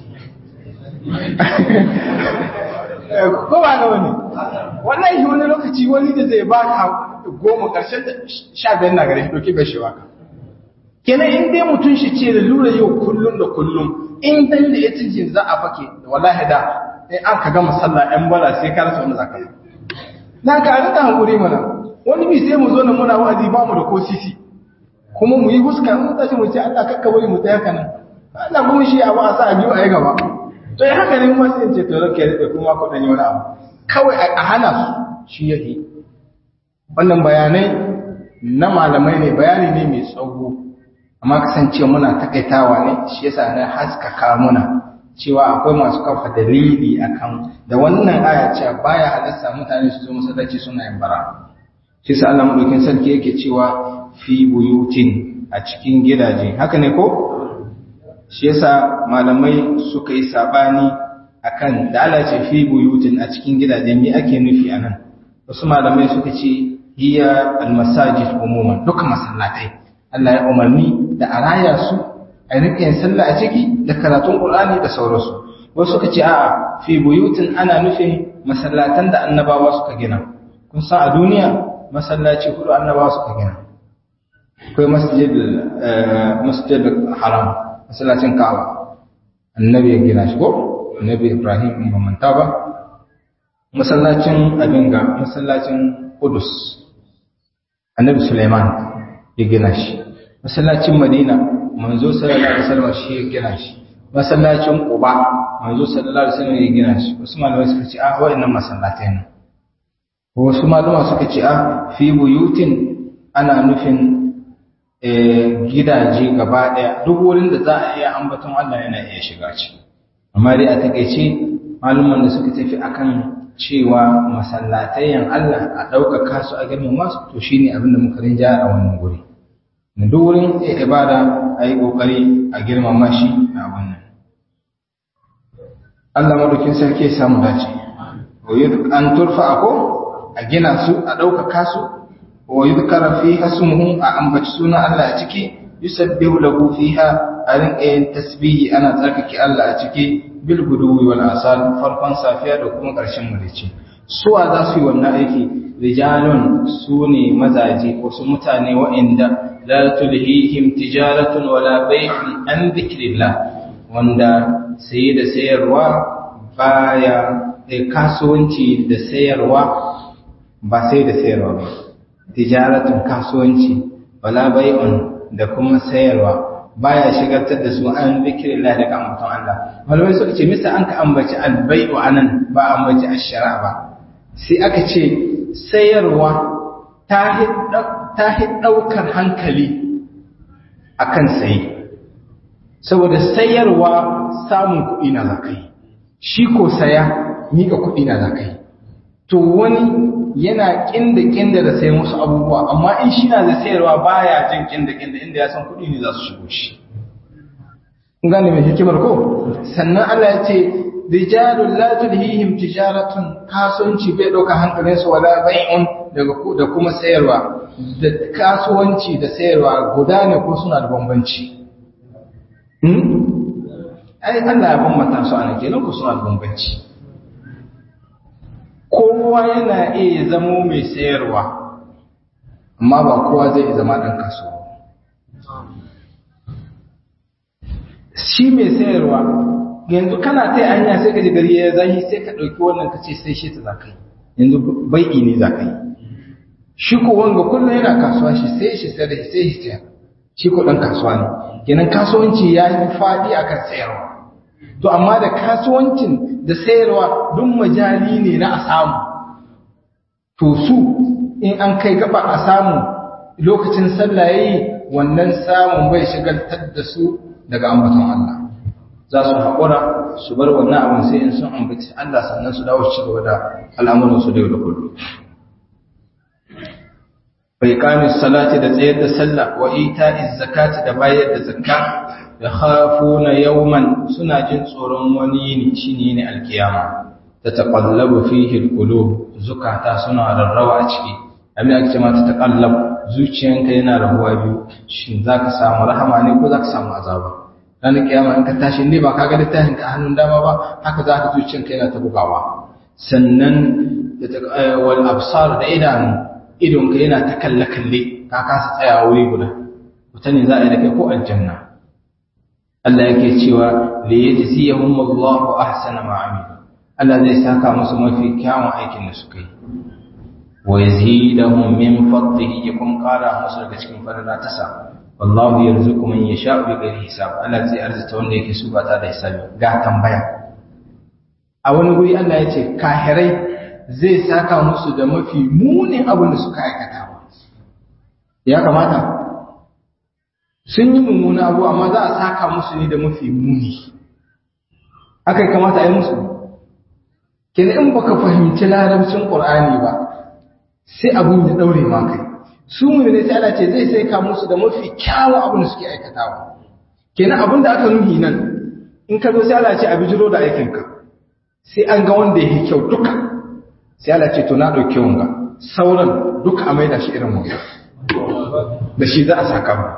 [SPEAKER 2] ko ba ga wani wallahi wani lokaci wani da zai baka goma karshen da sha biyar na gare shi doki bai shi baka kenan in dai mutum shi ce da lura yau kullum da kullum in dan da ya cijin za a fake wallahi da in an ka gama sallah ɗan bala sai ka rasa wani zaka yi na ka rika hankuri mana wani bi sai mu zo na muna wa'azi ba mu da ko sisi kuma mu yi huska mun tashi mu ce Allah kakka bari mu ta haka nan Allah kuma shi abu a sa a biyu a yi gaba to ya haka ne kuma sai in ce to rake rike kuma ku dan yi wani abu kawai a hana su shi yake wannan bayanai na malamai ne bayani ne mai tsawo amma kasance muna takaitawa ne shi yasa na haskaka muna cewa akwai masu kafa dalili akan da wannan aya cewa baya halasta mutane su zo masallaci suna yin bara shi yasa Allah madaukin sarki yake cewa fi buyutin a cikin gidaje haka ne ko shi yasa malamai suka yi sabani akan da Allah ce fi buyutin a cikin gidaje me ake nufi anan wasu malamai suka ce hiya almasajid umuman duka masallatai Allah ya umarni da a raya su a rike yin sallah a ciki da karatun Qur'ani da sauransu wasu suka ce a'a fi buyutin ana nufin masallatan da annabawa suka gina kun san a duniya masallaci hudu annabawa suka gina akwai masjid masjid haram masallacin Ka'aba annabi ya gina shi ko annabi Ibrahim in ba manta ba masallacin Abinga masallacin Qudus annabi Sulaiman ya gina shi masallacin Madina manzo sallallahu alaihi wasallam shi ya gina shi masallacin Quba manzo sallallahu alaihi wasallam ya gina shi wasu malamai suka ce ah wayannan masallatai ne wasu malama suka ce ah fi buyutin ana nufin gidaje gaba daya duk wurin da za a iya ambaton Allah yana iya shiga ci amma dai a takeice maluman da suka tafi akan cewa masallatayen Allah a ɗaukaka su a girmama su to shine abin da muka rinja a wannan guri na duk wurin ibada a yi ƙoƙari a girmama shi a wannan Allah madaukin sarki ya samu dace an turfa ko a gina su a ɗaukaka su wa yudkara fi hasmuhu a ambaci sunan Allah a ciki yusabbihu lahu fiha a rinka yin tasbihi ana tsarkake Allah a ciki bil guduwi wal asal farkon safiya da kuma ƙarshen marici suwa za su yi wannan aiki rijalun su ne mazaje wasu mutane wa'inda la tulhihim tijaratun wala bai'un an dhikrillah wanda saye da sayarwa baya kasuwanci da sayarwa ba sai da sayarwa ba tijaratun kasuwanci wala bai'un da kuma sayarwa baya shigartar da su an zikirillah daga ambaton Allah malamai suka ce misa an ka ambaci albai'u anan ba ambaci ashara ba sai aka ce sayarwa ta hi ɗaukar hankali akan sayi saboda sayarwa samun kuɗi na zakai shi ko saya miƙa kuɗi na zakai to wani yana kinda kinda da sayan wasu abubuwa amma in shi na da sayarwa baya jin kinda kinda inda ya san kuɗi ne za su shigo shi gane mai hikimar ko sannan Allah ya ce rijalun la tulhihim tijaratun kasuwanci bai ɗauka hankalin su wala bai'un daga da kuma sayarwa da kasuwanci da sayarwa guda ne ko suna da bambanci ai Allah ya bambanta su a kenan ko suna da bambanci kowa yana iya zamo mai sayarwa amma ba kowa zai zama ɗan kasuwa shi mai sayarwa yanzu kana ta hanya sai ka ji gari ya zahi sai ka ɗauki wannan ka ce sai shi ta za ka yi yanzu bai'i ne za ka yi shi ko wanga kullum yana kasuwa shi sai shi sai da sai shi sayar shi ko ɗan kasuwa ne kenan kasuwanci ya yi faɗi akan sayarwa to amma da kasuwancin da sayarwa duk majali ne na a samu to su in an kai gaba a samu lokacin sallah yayi wannan samun bai shigaltar da su daga ambaton Allah za su haƙura su bar wannan abin sai in sun ambaci Allah sannan su dawo ci gaba da al'amuran su da yau da kullum bai kami salati da tsayar da sallah wa ita'iz zakati da bayar da zakka ya khafuna yawman suna jin tsoron wani yini shine ne alkiyama
[SPEAKER 1] tataqallabu fihi alqulub zukata suna rarrawa a ciki abin da ake cewa tataqallab zuciyanka yana rabuwa biyu shin zaka samu rahama ne ko zaka samu azaba ranar kiyama in ka tashi ne ba ka ga littafin ka hannun dama ba haka zaka zuciyanka yana ta bugawa sannan wal absar da idanu idonka yana ta kalle kalle ka kasa tsaya wuri guda wata ne za a yi da kai ko aljanna Allah yake cewa li yajziyahum Allahu ahsana ma amilu Allah zai saka musu mafi kyawun aikin da suka yi wa yazidahum min fadlihi yakum qala musu daga cikin fadala ta sa wallahu yarzuqu man yasha'u bi ghairi hisab Allah zai arzuta wanda yake so ba ta da hisabi ga tambaya a wani guri Allah ya ce kahirai zai saka musu da mafi munin abin da suka aikata ya kamata sun yi mummuna abu amma za a saka musu ne da mafi muni aka kamata a yi musu kina in baka fahimci larabcin qur'ani ba sai abun ya daure ma kai su mu ne sai Allah ce zai sai ka musu da mafi kyawun abin da suke aikatawa kenan abin da aka nuhi nan in ka zo sai Allah ce a bijiro da aikin ka sai an ga wanda yake kyau duka sai Allah ce to na dauke wanga sauran duka a maida shi irin wanga da shi za a saka mu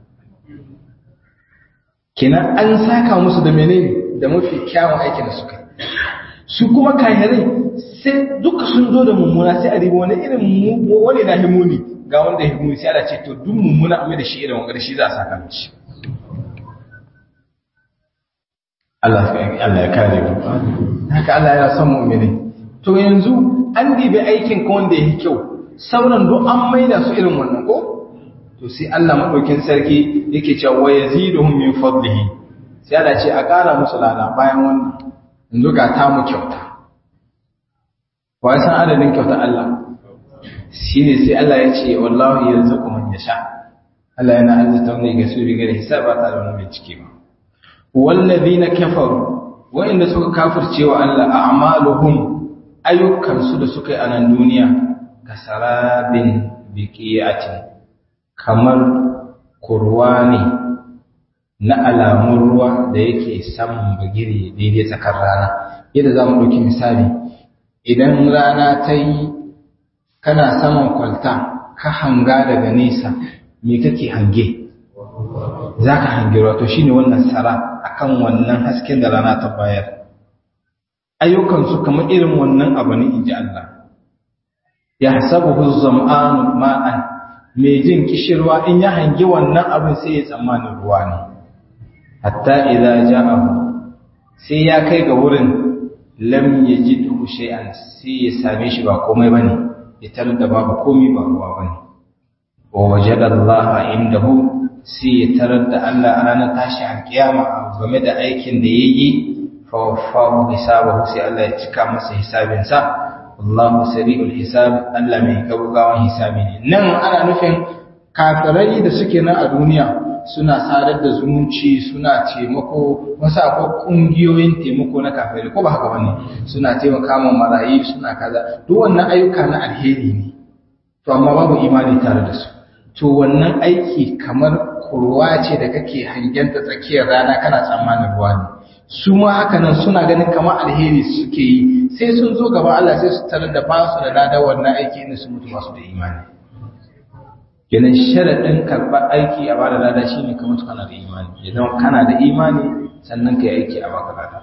[SPEAKER 1] kenan an saka musu da menene da mafi kyawun aikin da suka yi su kuma kayarai sai duka sun zo da mummuna sai a riba wani irin wani na himuni ga wanda himuni sai ana ce to duk mummuna amma da shi irin wanda shi za a saka mishi Allah ya kare mu haka Allah ya son mu'mini to yanzu an dibe aikin ka wanda yake kyau sauran duk an maida su irin wannan ko to sai Allah madaukin sarki yake cewa wa yaziduhum min fadlihi sai Allah ce a kara musu lada bayan wannan yanzu ga ta mu kyauta wa san adadin kyauta Allah shine sai Allah ya ce wallahi yarzuqu man yasha Allah yana arzuta wanda ya so riga da hisaba ta da wani bincike ba wallazina kafaru wa'inda suka kafirce wa Allah a'maluhum ayyukansu da suka yi a nan duniya kasarabin biqiyatin kamar kurwa ne na alamun ruwa da yake saman bagire daidai tsakar rana yadda za mu ɗauki misali idan rana ta yi kana saman kwalta ka hanga daga nesa me kake hange za ka hange wato shi ne wannan sara akan wannan hasken da rana ta bayar ayyukansu kamar irin wannan abu ne in ji Allah ya hasabu zam'anu ma'an mai jin kishirwa in ya hangi wannan abin sai ya tsammanin ruwa ne hatta idza ja'ahu sai ya kai ga wurin lam yajidhu shay'an sai ya same shi ba komai bane ya tarar da babu komai ba ruwa bane wa wajada Allah indahu sai ya tarar da Allah a ranar tashi alkiyama game da aikin da yayi fa wafahu hisabahu sai Allah ya cika masa hisabinsa Allahu sari'ul hisab Allah mai gaugawan hisabi ne nan ana nufin kafirai da suke nan a duniya suna sadar da zumunci suna taimako wasu akwai kungiyoyin taimako na kafirai ko ba haka bane suna taimaka ma marayi suna kaza duk wannan ayyuka na alheri ne to amma babu imani tare da su to wannan aiki kamar kurwa ce da kake hangenta tsakiyar rana kana tsammanin ruwa ne su ma haka nan suna ganin kamar alheri suke yi sai sun zo gaba Allah sai su tarar da ba su da lada wannan aiki inda su mutu masu da imani kenan sharaɗin karɓar aiki a bada lada shi ne kamar kana da imani ya zama kana da imani sannan ka yi aiki a baka lada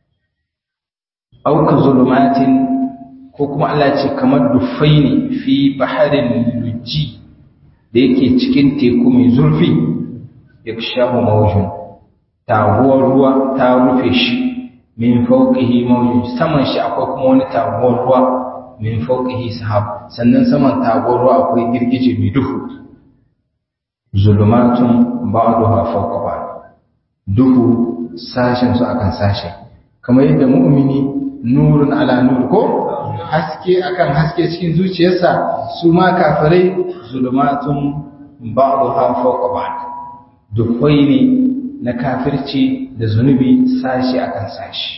[SPEAKER 1] auka zulumatin ko kuma Allah ce kamar dufai ne fi baharin lujji da yake cikin teku mai zurfi ya shahu mawujin taguwar ruwa ta rufe shi min fauqihi mawjud saman shi akwai kuma wani taguwar ruwa min fauqihi sahab sannan saman taguwar ruwa akwai girgije mai duhu zulumatun ba'daha fawqa ba'd duhu sashen su akan sashe kamar yadda mu'mini nurun ala nur ko haske akan haske cikin zuciyarsa su ma kafirai zulumatun ba'daha fawqa ba'd duhwai ne na kafirci da zunubi sashi akan sashi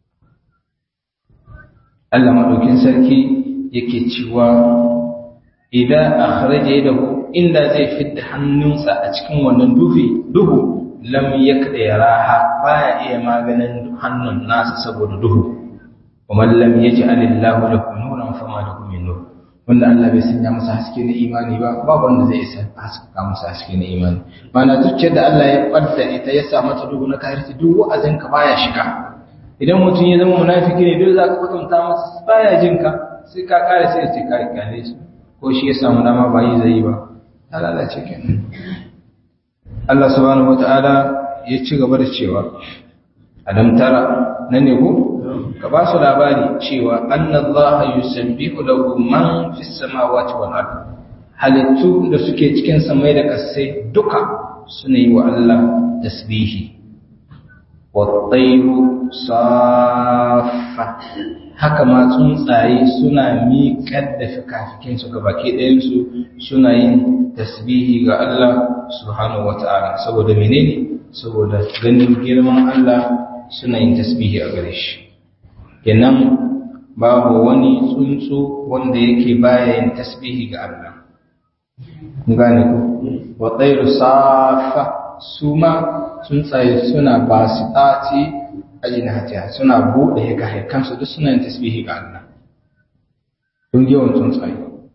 [SPEAKER 1] Allah maɗaukin sarki yake cewa idan akhraja yadahu inda zai fidda hannunsa a cikin wannan dufi duhu lam yakda yaraha baya iya maganin hannun nasa saboda duhu wa man lam yaj'al Allahu lahu nuran fama lahu min nur wanda Allah bai sanya masa haske na imani ba babu wanda zai isa haskaka masa haske na imani mana zuciyar da Allah ya ɓadda ita ya sa mata duhu na kafirci duk wa'azin ka baya shiga idan mutum ya zama munafiki ne duk za ka kwatanta masa baya jin ka sai ka kare sai ce ka kyale shi ko shi ya samu dama ba yi zai yi ba ta lalace kenan Allah subhanahu wata'ala ya ci gaba da cewa adam tara na ne ko ka ba su labari cewa annallaha yusabbihu lahu man fis samawati wal ard halittu da suke cikin samai da kasai duka suna yi wa Allah tasbihi wattairu safa haka ma tsuntsaye suna miƙar da fikafikinsu ga baki ɗayansu suna yin tasbihi ga Allah subhanahu wata'ala saboda menene saboda ganin girman Allah suna yin tasbihi a gare shi kenan babu wani tsuntsu wanda yake baya yin tasbihi ga Allah gane ku wa tsairu safa su ma tsuntsaye suna ba su ɗaci a jinatiya suna buɗe ga haikansu duk suna yin tasbihi ga Allah don yawan tsuntsaye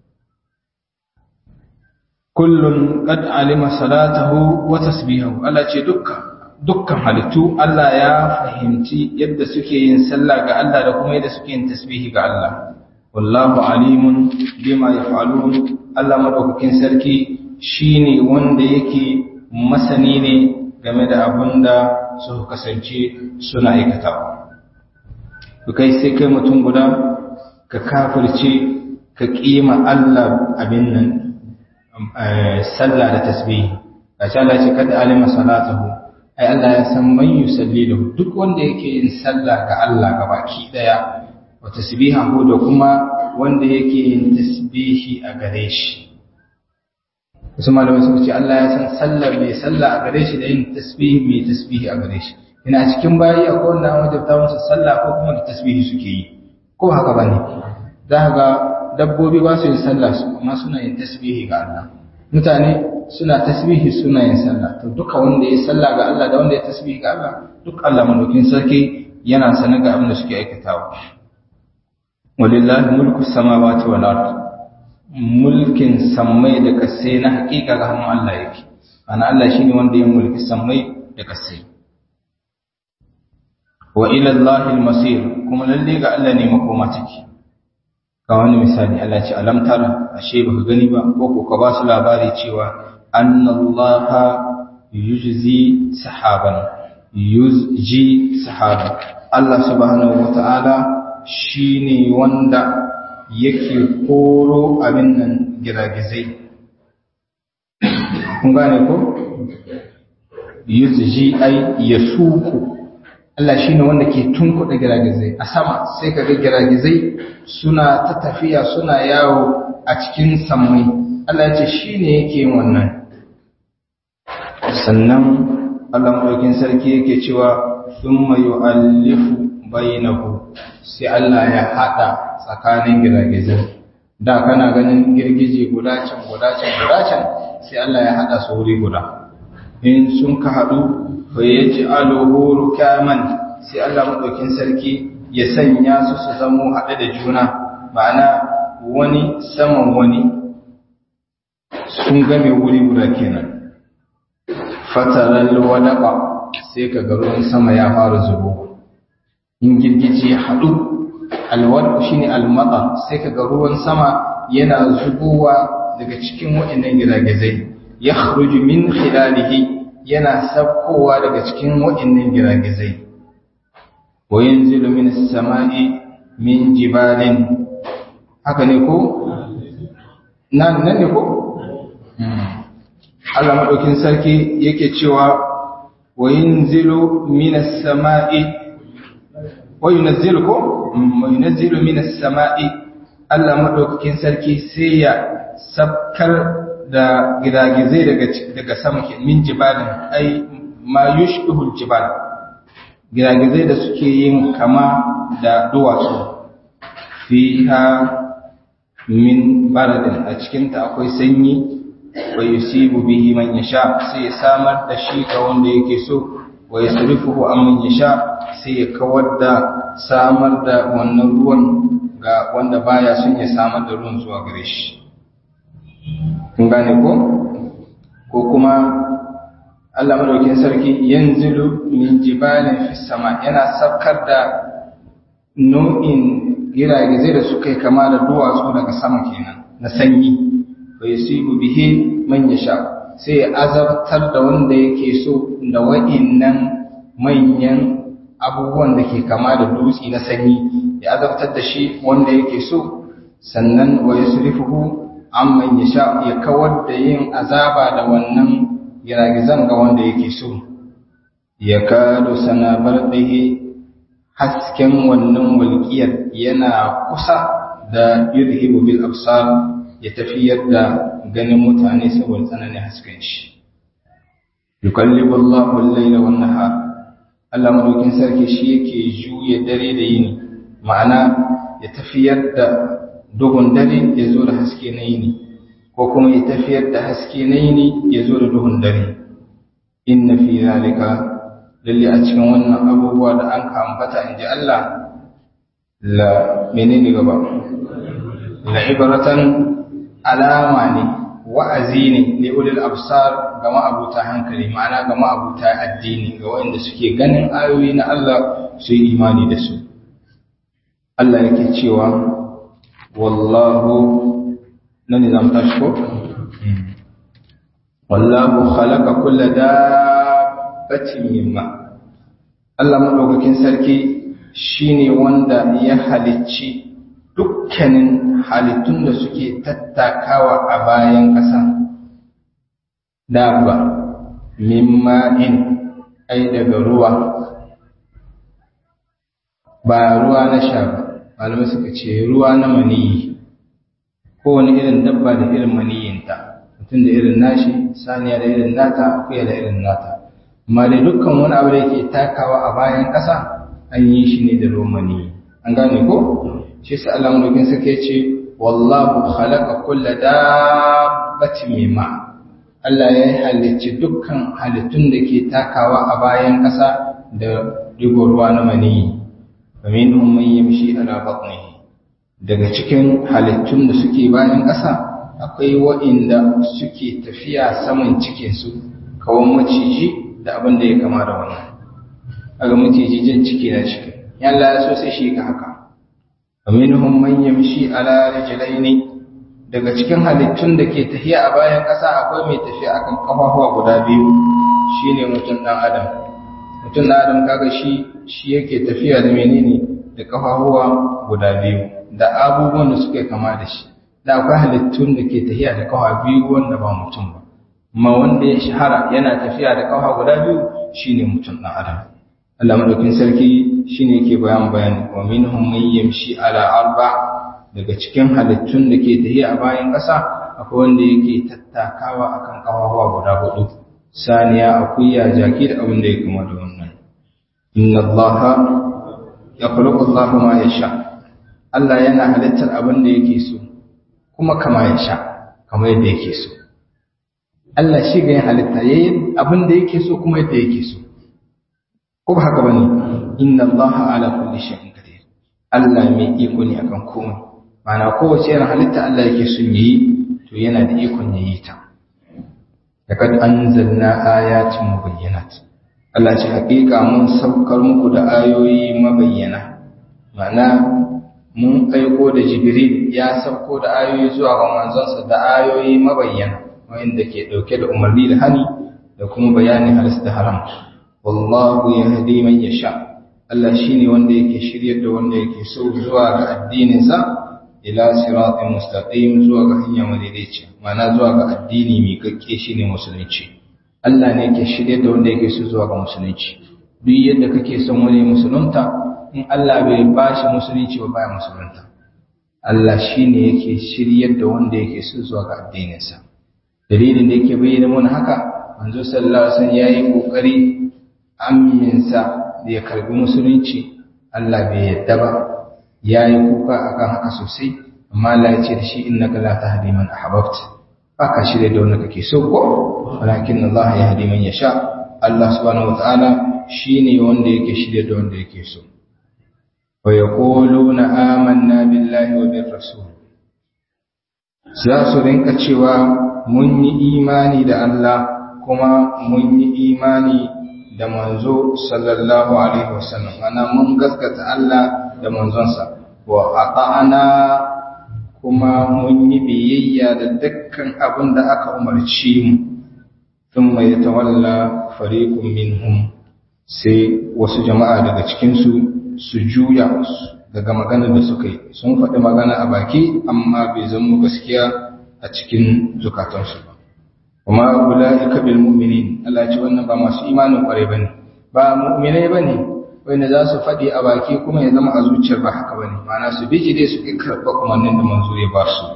[SPEAKER 1] kullum qad alima salatahu wa tasbihahu Allah ce dukkan dukkan halittu Allah ya fahimci yadda suke yin sallah ga Allah da kuma yadda suke yin tasbihi ga Allah wallahu alimun bima yaf'alun Allah madaukakin sarki shine wanda yake masani ne game da abin da su kasance suna aikatawa kai sai kai mutum guda ka kafirce ka kima Allah abin nan sallah da tasbihi a ce Allah ce kada alima salatahu ai Allah ya san man yusalli lahu duk wanda yake yin sallah ga Allah gabaki daya wa tasbihahu da kuma wanda yake yin tasbihi a gare shi wasu malamai suka ce Allah ya san sallar mai sallah a gare shi da yin tasbihi mai tasbihi a gare shi ina cikin bayi akwai wanda an wajabta musu sallah ko kuma da tasbihi suke yi ko haka bane za ka ga dabbobi ba su yin sallah su amma suna yin tasbihi ga Allah mutane suna tasbihi suna yin sallah to duka wanda ya sallah ga Allah da wanda ya tasbihi ga Allah duk Allah madaukin sarki yana sanar ga abin da suke aikatawa walillahi mulku samawati wal ard mulkin sammai da kasai na hakika ga hannun Allah yake ana Allah shine wanda ya mulki sammai da kasai wa ila Allahi al-masir kuma lalle ga Allah ne makoma take ga wani misali Allah ce alam tara ashe baka gani ba ko ko ka ba su labari cewa annallaha yujzi sahaban yuzji sahaban Allah subhanahu wata'ala shine wanda yake koro abin nan giragizai kun gane ko yuzji ai yasuku Allah shine wanda ke tunkuɗa giragizai a sama sai ka ga giragizai suna ta tafiya suna yawo a cikin sammai Allah ya ce shine yake yin wannan sannan Allah madaukin sarki yake cewa thumma yu'allifu bainahu sai Allah ya hada tsakanin giragizai da kana ganin girgije guda can guda can guda can sai Allah ya hada su wuri guda in sun ka haɗu fa yaj'aluhu rukaman sai Allah madaukin sarki ya sanya su su zamo haɗe da juna ma'ana wani saman wani sun game wuri guda kenan fataral wadaqa sai ka ga ruwan sama ya fara zubo in girgije ya haɗu alwad shine almata sai ka ga ruwan sama yana zubowa daga cikin waɗannan giragizai yakhruju min khilalihi yana sabkowa daga cikin waɗannan giragizai wa yanzilu min as-sama'i min jibalin haka ne ko nan nan ne ko Allah madaukin sarki yake cewa wa yanzilu min as-sama'i wa yunzilu ko wa yunzilu min as-sama'i Allah madaukakin sarki sai ya sabkar da gidagizai daga daga sama min jibalin ai ma yushbihu jibal gidagizai da suke yin kama da duwatsu fiha min baradin a cikin ta akwai sanyi wa yusibu bihi man yasha sai ya samar da shi ga wanda yake so wa yasrifuhu amman yasha sai ya kawar da samar da wannan ruwan ga wanda baya son ya samar da ruwan zuwa gare shi kun gane ko ko kuma Allah madaukin sarki yanzilu min jibalin fis sama yana saukar da nau'in giragizai da suka yi kama da duwatsu daga sama kenan na sanyi wa yusibu bihi man yasha sai ya azabtar da wanda yake so da wa'innan manyan abubuwan da ke kama da dutse na sanyi ya azabtar da shi wanda yake so sannan wa yusrifuhu amman yasha ya kawar da yin azaba da wannan giragizan ga wanda yake so ya kado sana barɗihi hasken wannan walƙiyar yana kusa da yudhibu bil absar ya tafiyar da ganin mutane saboda tsananin hasken shi yukallibu Allahu al-layla wan nahar Allah madaukin sarki shi yake juye dare da yini ma'ana ya tafiyar da duhun dare ya zo da haske na yini ko kuma ya tafiyar da haske na yini ya zo da duhun dare inna fi zalika lalle a cikin wannan abubuwa da an ka ambata in ji Allah la menene gaba la ibratan alama ne wa'azi ne li ulil absar ga ma'abuta hankali ma'ana ga ma'abuta addini ga waɗanda suke ganin ayoyi na Allah su yi imani da su Allah yake cewa wallahu nan ne zamu tashi ko wallahu khalaqa kulla dabbatin mimma Allah madaukakin sarki shine wanda ya halicci dukkanin halittun da suke tattakawa a bayan ƙasa dabba mimma in ai daga ruwa ba ruwa na sha ba malamai suka ce ruwa na maniyi kowane irin dabba da irin maniyinta mutum da irin nashi saniya da irin nata akuya da irin nata amma dai dukkan wani abu da yake takawa a bayan ƙasa an yi shi ne da ruwan maniyi an gane ko shi sai Allah mulkin sake ce wallahu khalaqa kulla dabbatin mimma Allah ya halicci dukkan halittun da ke takawa a bayan ƙasa da digo ruwa na maniyi faminhum man yamshi ala batnihi daga cikin halittun da suke bayan ƙasa akwai wa'inda suke tafiya saman cikinsu kawan maciji da abin da ya kama da wannan aga maciji jan ciki na ciki yalla ya so sai shi ka haka aminhum man yamshi ala rijlaini daga cikin halittun da ke tafiya a bayan ƙasa akwai mai tafiya akan kafafuwa guda biyu shine mutum dan adam mutum dan adam kaga shi shi yake tafiya da menene da kafafuwa guda biyu da abubuwan da suke kama da shi da akwai halittun da ke tafiya da kafa biyu wanda ba mutum ba amma wanda ya shahara yana tafiya da kafa guda biyu shine mutum dan adam Allah madaukin sarki shine yake bayan bayani wa minhum man yamshi ala arba daga cikin halittun da ke tafiya a bayan ƙasa akwai wanda yake tattakawa akan kafafuwa guda hudu saniya akuya jaki da abin da ya kama da wannan inna allaha yakhluqu allahu ma yasha Allah yana halittar abin da yake so kuma kama ya sha kamar yadda yake so Allah shi ga yin halitta yayin abin da yake so kuma yadda yake so ko ba haka bane inna allaha ala kulli shay'in qadir Allah mai iko ne akan komai ma'ana kowace irin halitta Allah yake son yi to yana da ikon yayi ta laqad anzalna ayatin mubayyinat Allah ce haƙiƙa mun saukar muku da ayoyi mabayyana ma'ana mun aiko da jibril ya sauko da ayoyi zuwa ga manzonsa da ayoyi mabayyana wanda ke dauke da umarni da hani da kuma bayanin halis da haram wallahu yahdi man yasha Allah shine wanda yake shiryar da wanda yake so zuwa ga addinin sa ila siratin mustaqim zuwa ga hanya madaidaici ma'ana zuwa ga addini mai kakke shine musulunci Allah ne yake shiryar da wanda yake so zuwa ga musulunci duk yadda kake son wani musulunta in Allah bai ba shi musulunci ba baya musulunta Allah shi ne yake shiryar da wanda yake so zuwa ga addininsa dalilin da yake bayyana mana haka manzo sallallahu alaihi wasallam yayi kokari aminsa da ya karbi musulunci Allah bai yadda ba yayi kuka akan haka sosai amma Allah ya ce da shi innaka la tahdi man ahbabta baka shirye da wanda kake so ko walakin Allah yahdi man yasha Allah subhanahu wataala shine wanda yake shirye da wanda yake so wa yaquluna amanna billahi wa bir rasul za su rinka cewa mun yi imani da Allah kuma mun yi imani da manzo sallallahu alaihi wasallam ana mun gaskata Allah da manzonsa wa ata'ana kuma mun yi biyayya da dukkan abin da aka umarci mu thumma yatawalla fariqun minhum sai wasu jama'a daga cikin su su juya daga maganar da suka yi sun faɗi magana a baki amma bai zama gaskiya a cikin zukatansu ba kuma ulaika bil mu'minin Allah ce wannan ba masu imanin kware bane ba mu'minai bane wanda za su faɗi a baki kuma ya zama a zuciyar ba haka bane ma'ana su biji dai su karɓa umarnin da manzo ya ba su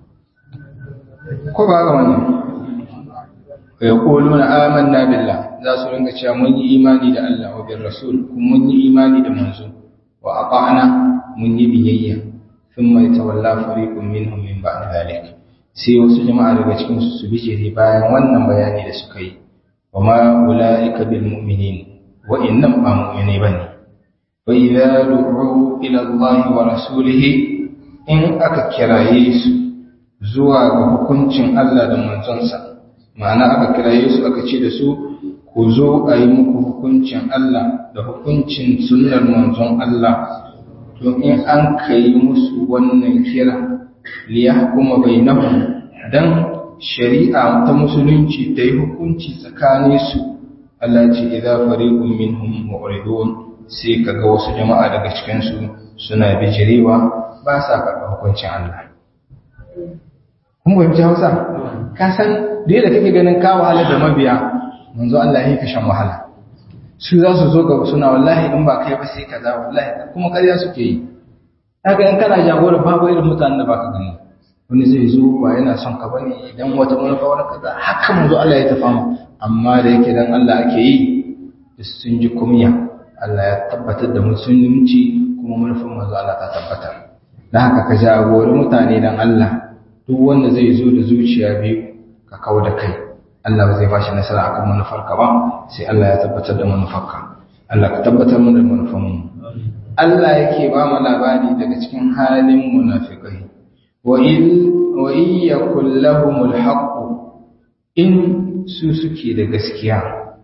[SPEAKER 1] ko ba ga wannan wa yaquluna amanna billah za su ringa cewa mun yi imani da Allah wa bir rasul kuma mun yi imani da manzo wa ata'na mun yi biyayya thumma yatawalla fariqun minhum min ba'd dhalik sai wasu jama'a daga cikin su su bijire bayan wannan bayani da suka yi wa ma ulaika bil mu'minin wa innam ba mu'mini bane wa idza du'u ila Allah wa rasulihi in aka kiraye su zuwa ga hukuncin Allah da manzonsa ma'ana aka kiraye su aka ce da su ku zo a yi muku hukuncin Allah da hukuncin sunnar manzon Allah to in an kai musu wannan kira liyahkuma bainahum dan shari'a ta musulunci ta yi hukunci tsakanin su Allah ce idza fariqun minhum mu'ridun sai kaga wasu jama'a daga cikin su suna bijirewa ba sa karɓar hukuncin Allah kun fahimci Hausa ka san da yadda kake ganin ka wahala da mabiya manzo Allah ya ka shan wahala su za su zo ga suna wallahi in ba kai ba sai kaza wallahi kuma ƙarya suke yi haka in kana jagora babu irin mutanen da baka gani wani zai zo ba yana son ka bane idan wata manufa wani kaza haka manzo Allah ya tafa mu amma da yake dan Allah ake yi sun ji kumya Allah ya tabbatar da musulunci kuma manufar manzo Allah ta tabbatar dan haka ka jagori mutane dan Allah duk wanda zai zo da zuciya biyu ka kawo da kai Allah ba zai bashi nasara akan manufarka ba sai Allah ya tabbatar da manufarka Allah ka tabbatar mana da manufarmu Allah yake ba mu labari daga cikin halin munafikai wa in wa in yakul lahumul haqq in su suke da gaskiya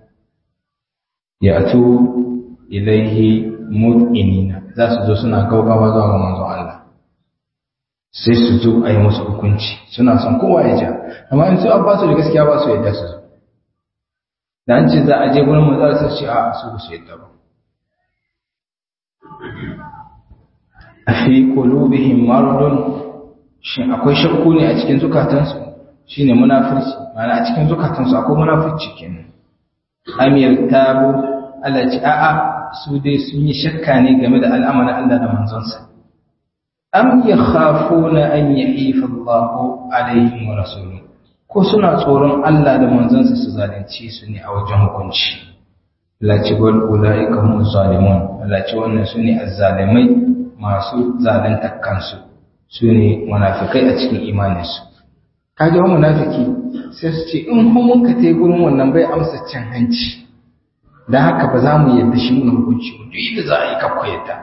[SPEAKER 1] ya atu ilaihi mud'inina za su zo suna gaugawa zuwa ga manzon Allah sai su zo a yi musu hukunci suna son kowa ya ja amma in su an ba su da gaskiya ba su yadda su zo da an ce za a je gurin manzon sai ce a su su yadda ba a fi qulubihim maradun shin akwai shakku ne a cikin zukatansu shine munafirci ma'ana a cikin zukatansu akwai munafirci kenan amir tabu Allah ce a'a su dai sun yi shakka ne game da al'amarin Allah da manzonsa am yakhafuna an yahifa Allahu alaihim wa rasuluhu ko suna tsoron Allah da manzonsa su zalunci su ne a wajen hukunci Allah ce wal ulaika hum zalimun Allah ce wannan su ne azzalimai masu zalunta kansu su ne munafikai a cikin imaninsu kaga wani munafiki sai su ce in mun ka tai gurin wannan bai amsa cin hanci dan haka ba za mu yadda shi mun hukunci duk yadda za a yi kakko yadda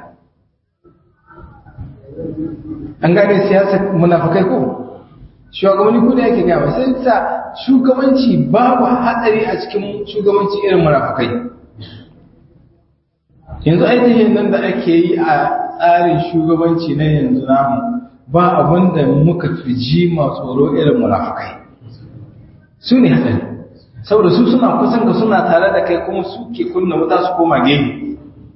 [SPEAKER 1] an gane siyasar munafikai ko shugabanni ko da yake gaba sai sa shugabanci babu hatsari a cikin shugabanci irin munafikai yanzu ainihin nan da ake yi a tsarin shugabanci na yanzu namu ba abin da muka fi ji ma tsoro irin munafikai su ne hatsari saboda su suna kusan ka suna tare da kai kuma su ke kunna wuta su koma gehe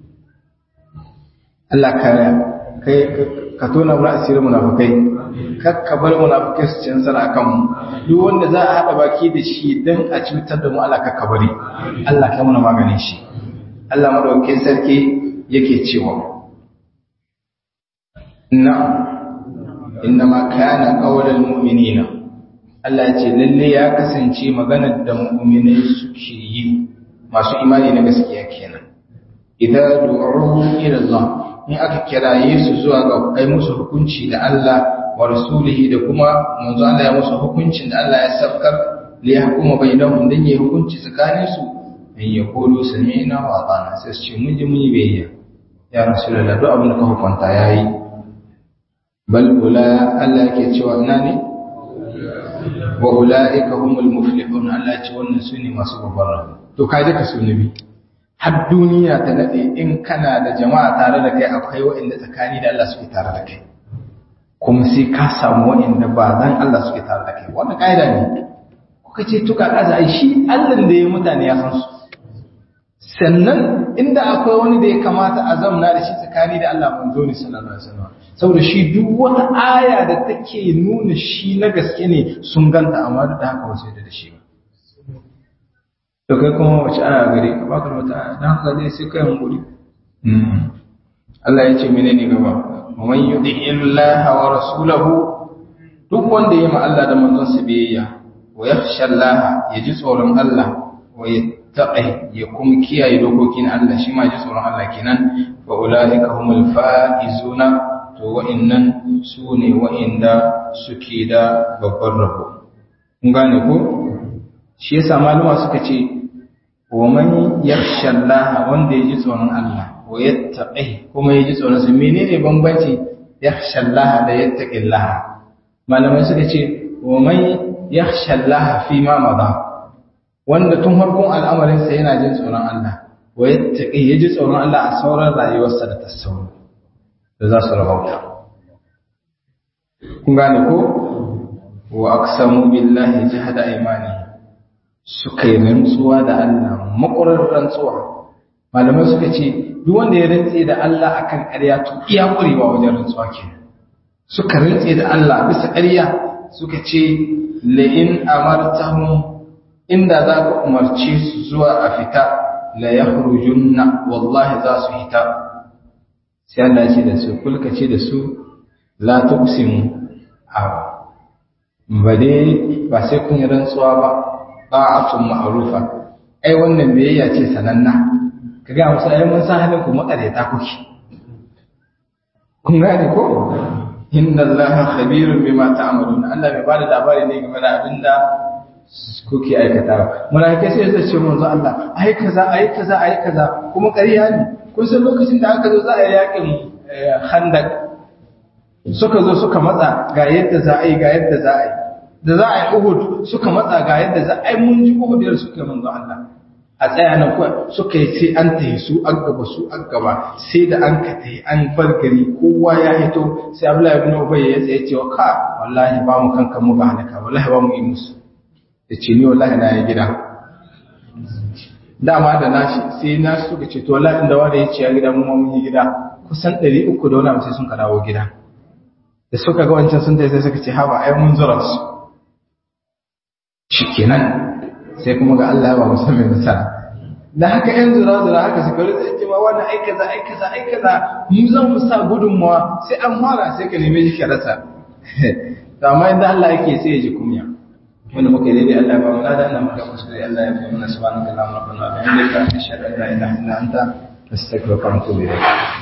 [SPEAKER 1] Allah kare kai ka tona mu asirin munafikai kakka bar munafikai su cin sana kan mu duk wanda za a haɗa baki da shi dan a cutar da mu Allah kakka bari Allah kai muna maganin shi Allah madaukakin sarki yake cewa na'am innama kana qaulal mu'minina Allah ya ce lalle ya kasance maganar da mu'minai suke yi masu imani na gaskiya kenan idan du'u ila Allah in aka kiraye su zuwa ga ai musu hukunci da Allah wa rasulihi da kuma manzo Allah ya musu hukuncin da Allah ya sabkar li yahkuma bainahum dan yi hukunci tsakanin su an yaqulu sami'na wa ata'na sai su ce mun ji mun yi biyayya ya rasulullah duk abin da ka hukunta yayi bal ula Allah yake cewa ina ne wa ulaika humul muflihun Allah ya ce wannan sune masu babbar rabo
[SPEAKER 2] to kai duka su nabi har duniya ta nade in kana da jama'a tare da kai akwai waɗanda tsakani da Allah suke tare da kai kuma sai ka samu waɗanda ba dan Allah suke tare da kai wannan kaida ne kuka ce tuka kaza ai shi Allah da ya mutane ya san su sannan inda akwai wani da ya kamata a zamna da shi tsakani da Allah manzo ne sallallahu alaihi wasallam saboda shi duk wata aya da take nuna shi na gaske ne sun ganta amma duk da haka wasu yadda da shi ba to kai kuma wace aya gare ka baka da wata aya dan haka dai sai kai hankuri Allah ya ce menene gaba wa man yuti illaha wa rasulahu duk wanda ya ma Allah da manzon sa biyayya wa yakhsha Allah ya ji tsoron Allah wa yattaqi ya kuma kiyaye dokokin Allah shi ma ji tsoron Allah kenan fa ulaika humul faizuna to wa'annan su ne wa'inda suke da babban rabo kun gane ko shi yasa maluma suka ce wa man yakhsha Allah wanda ya ji tsoron Allah wa yattaqi kuma ya ji tsoron sa menene bambanci yakhsha Allah da yattaqi Allah malamai suka ce wa man yakhsha Allah fi ma madha wanda tun farkon al'amarin sa yana jin tsoron Allah wa yattaqi ya ji tsoron Allah a sauran rayuwarsa da tasawuf da za su rahauta kun gane ko wa aqsamu billahi jahada imani suka yi rantsuwa da Allah makurar rantsuwa malamai suka ce duk wanda ya rantse da Allah akan ƙarya to iya ƙurewa wajen rantsuwa ke suka rantse da Allah bisa ƙarya suka ce la'in amartahum inda za ka umarce su zuwa a fita la yakhrujunna wallahi za su fita sai Allah ce da su kulka ce da su la tuqsimu a ba dai ba sai kun yi rantsuwa ba ta'atun ma'rufa ai wannan biyayya ce sananna kaga musu ai mun san halin ku makareta kuke kun gane ko inna allaha khabirun bima ta'malun Allah bai bada labari ne game da abinda kuke aikata malaikai sai su ce manzo Allah ai kaza ai kaza ai kaza kuma ƙarya ne kun san lokacin da aka zo za a yi yakin handak suka zo suka matsa ga yadda za a yi ga yadda za a yi da za a yi uhud suka matsa ga yadda za a yi mun ji uhud yadda suka manzo Allah a tsaya nan kuwa suka yi sai an tayi su an gaba su an gaba sai da an ka tayi an bar gari kowa ya hito sai Abdullahi ibn Ubay ya tsaye cewa ka wallahi ba mu kanka mu ga halaka wallahi ba mu yi musu yace ni wallahi na yi gida dama da nashi sai na suka ce to wallahi inda wanda ya ce ya gida mu ma mun yi gida kusan 300 da wani sai sun ka dawo gida da suka ga wancan sun sai suka ce haba ai mun zura su shikenan sai kuma ga Allah ya ba musu mai nasara da haka yan zura zura haka suka rutsa ce ma wannan ai kaza ai kaza ai kaza mu zan mu sa gudunmawa sai an fara sai ka neme shi ka rasa to amma inda Allah yake sai ya ji kunya wanda muka yi daidai Allah ya ba mu ladan nan muka kuskure Allah ya fi mana subhanaka allahumma rabbana wa bihamdika ashhadu an la ilaha illa anta astaghfiruka wa atubu ilayk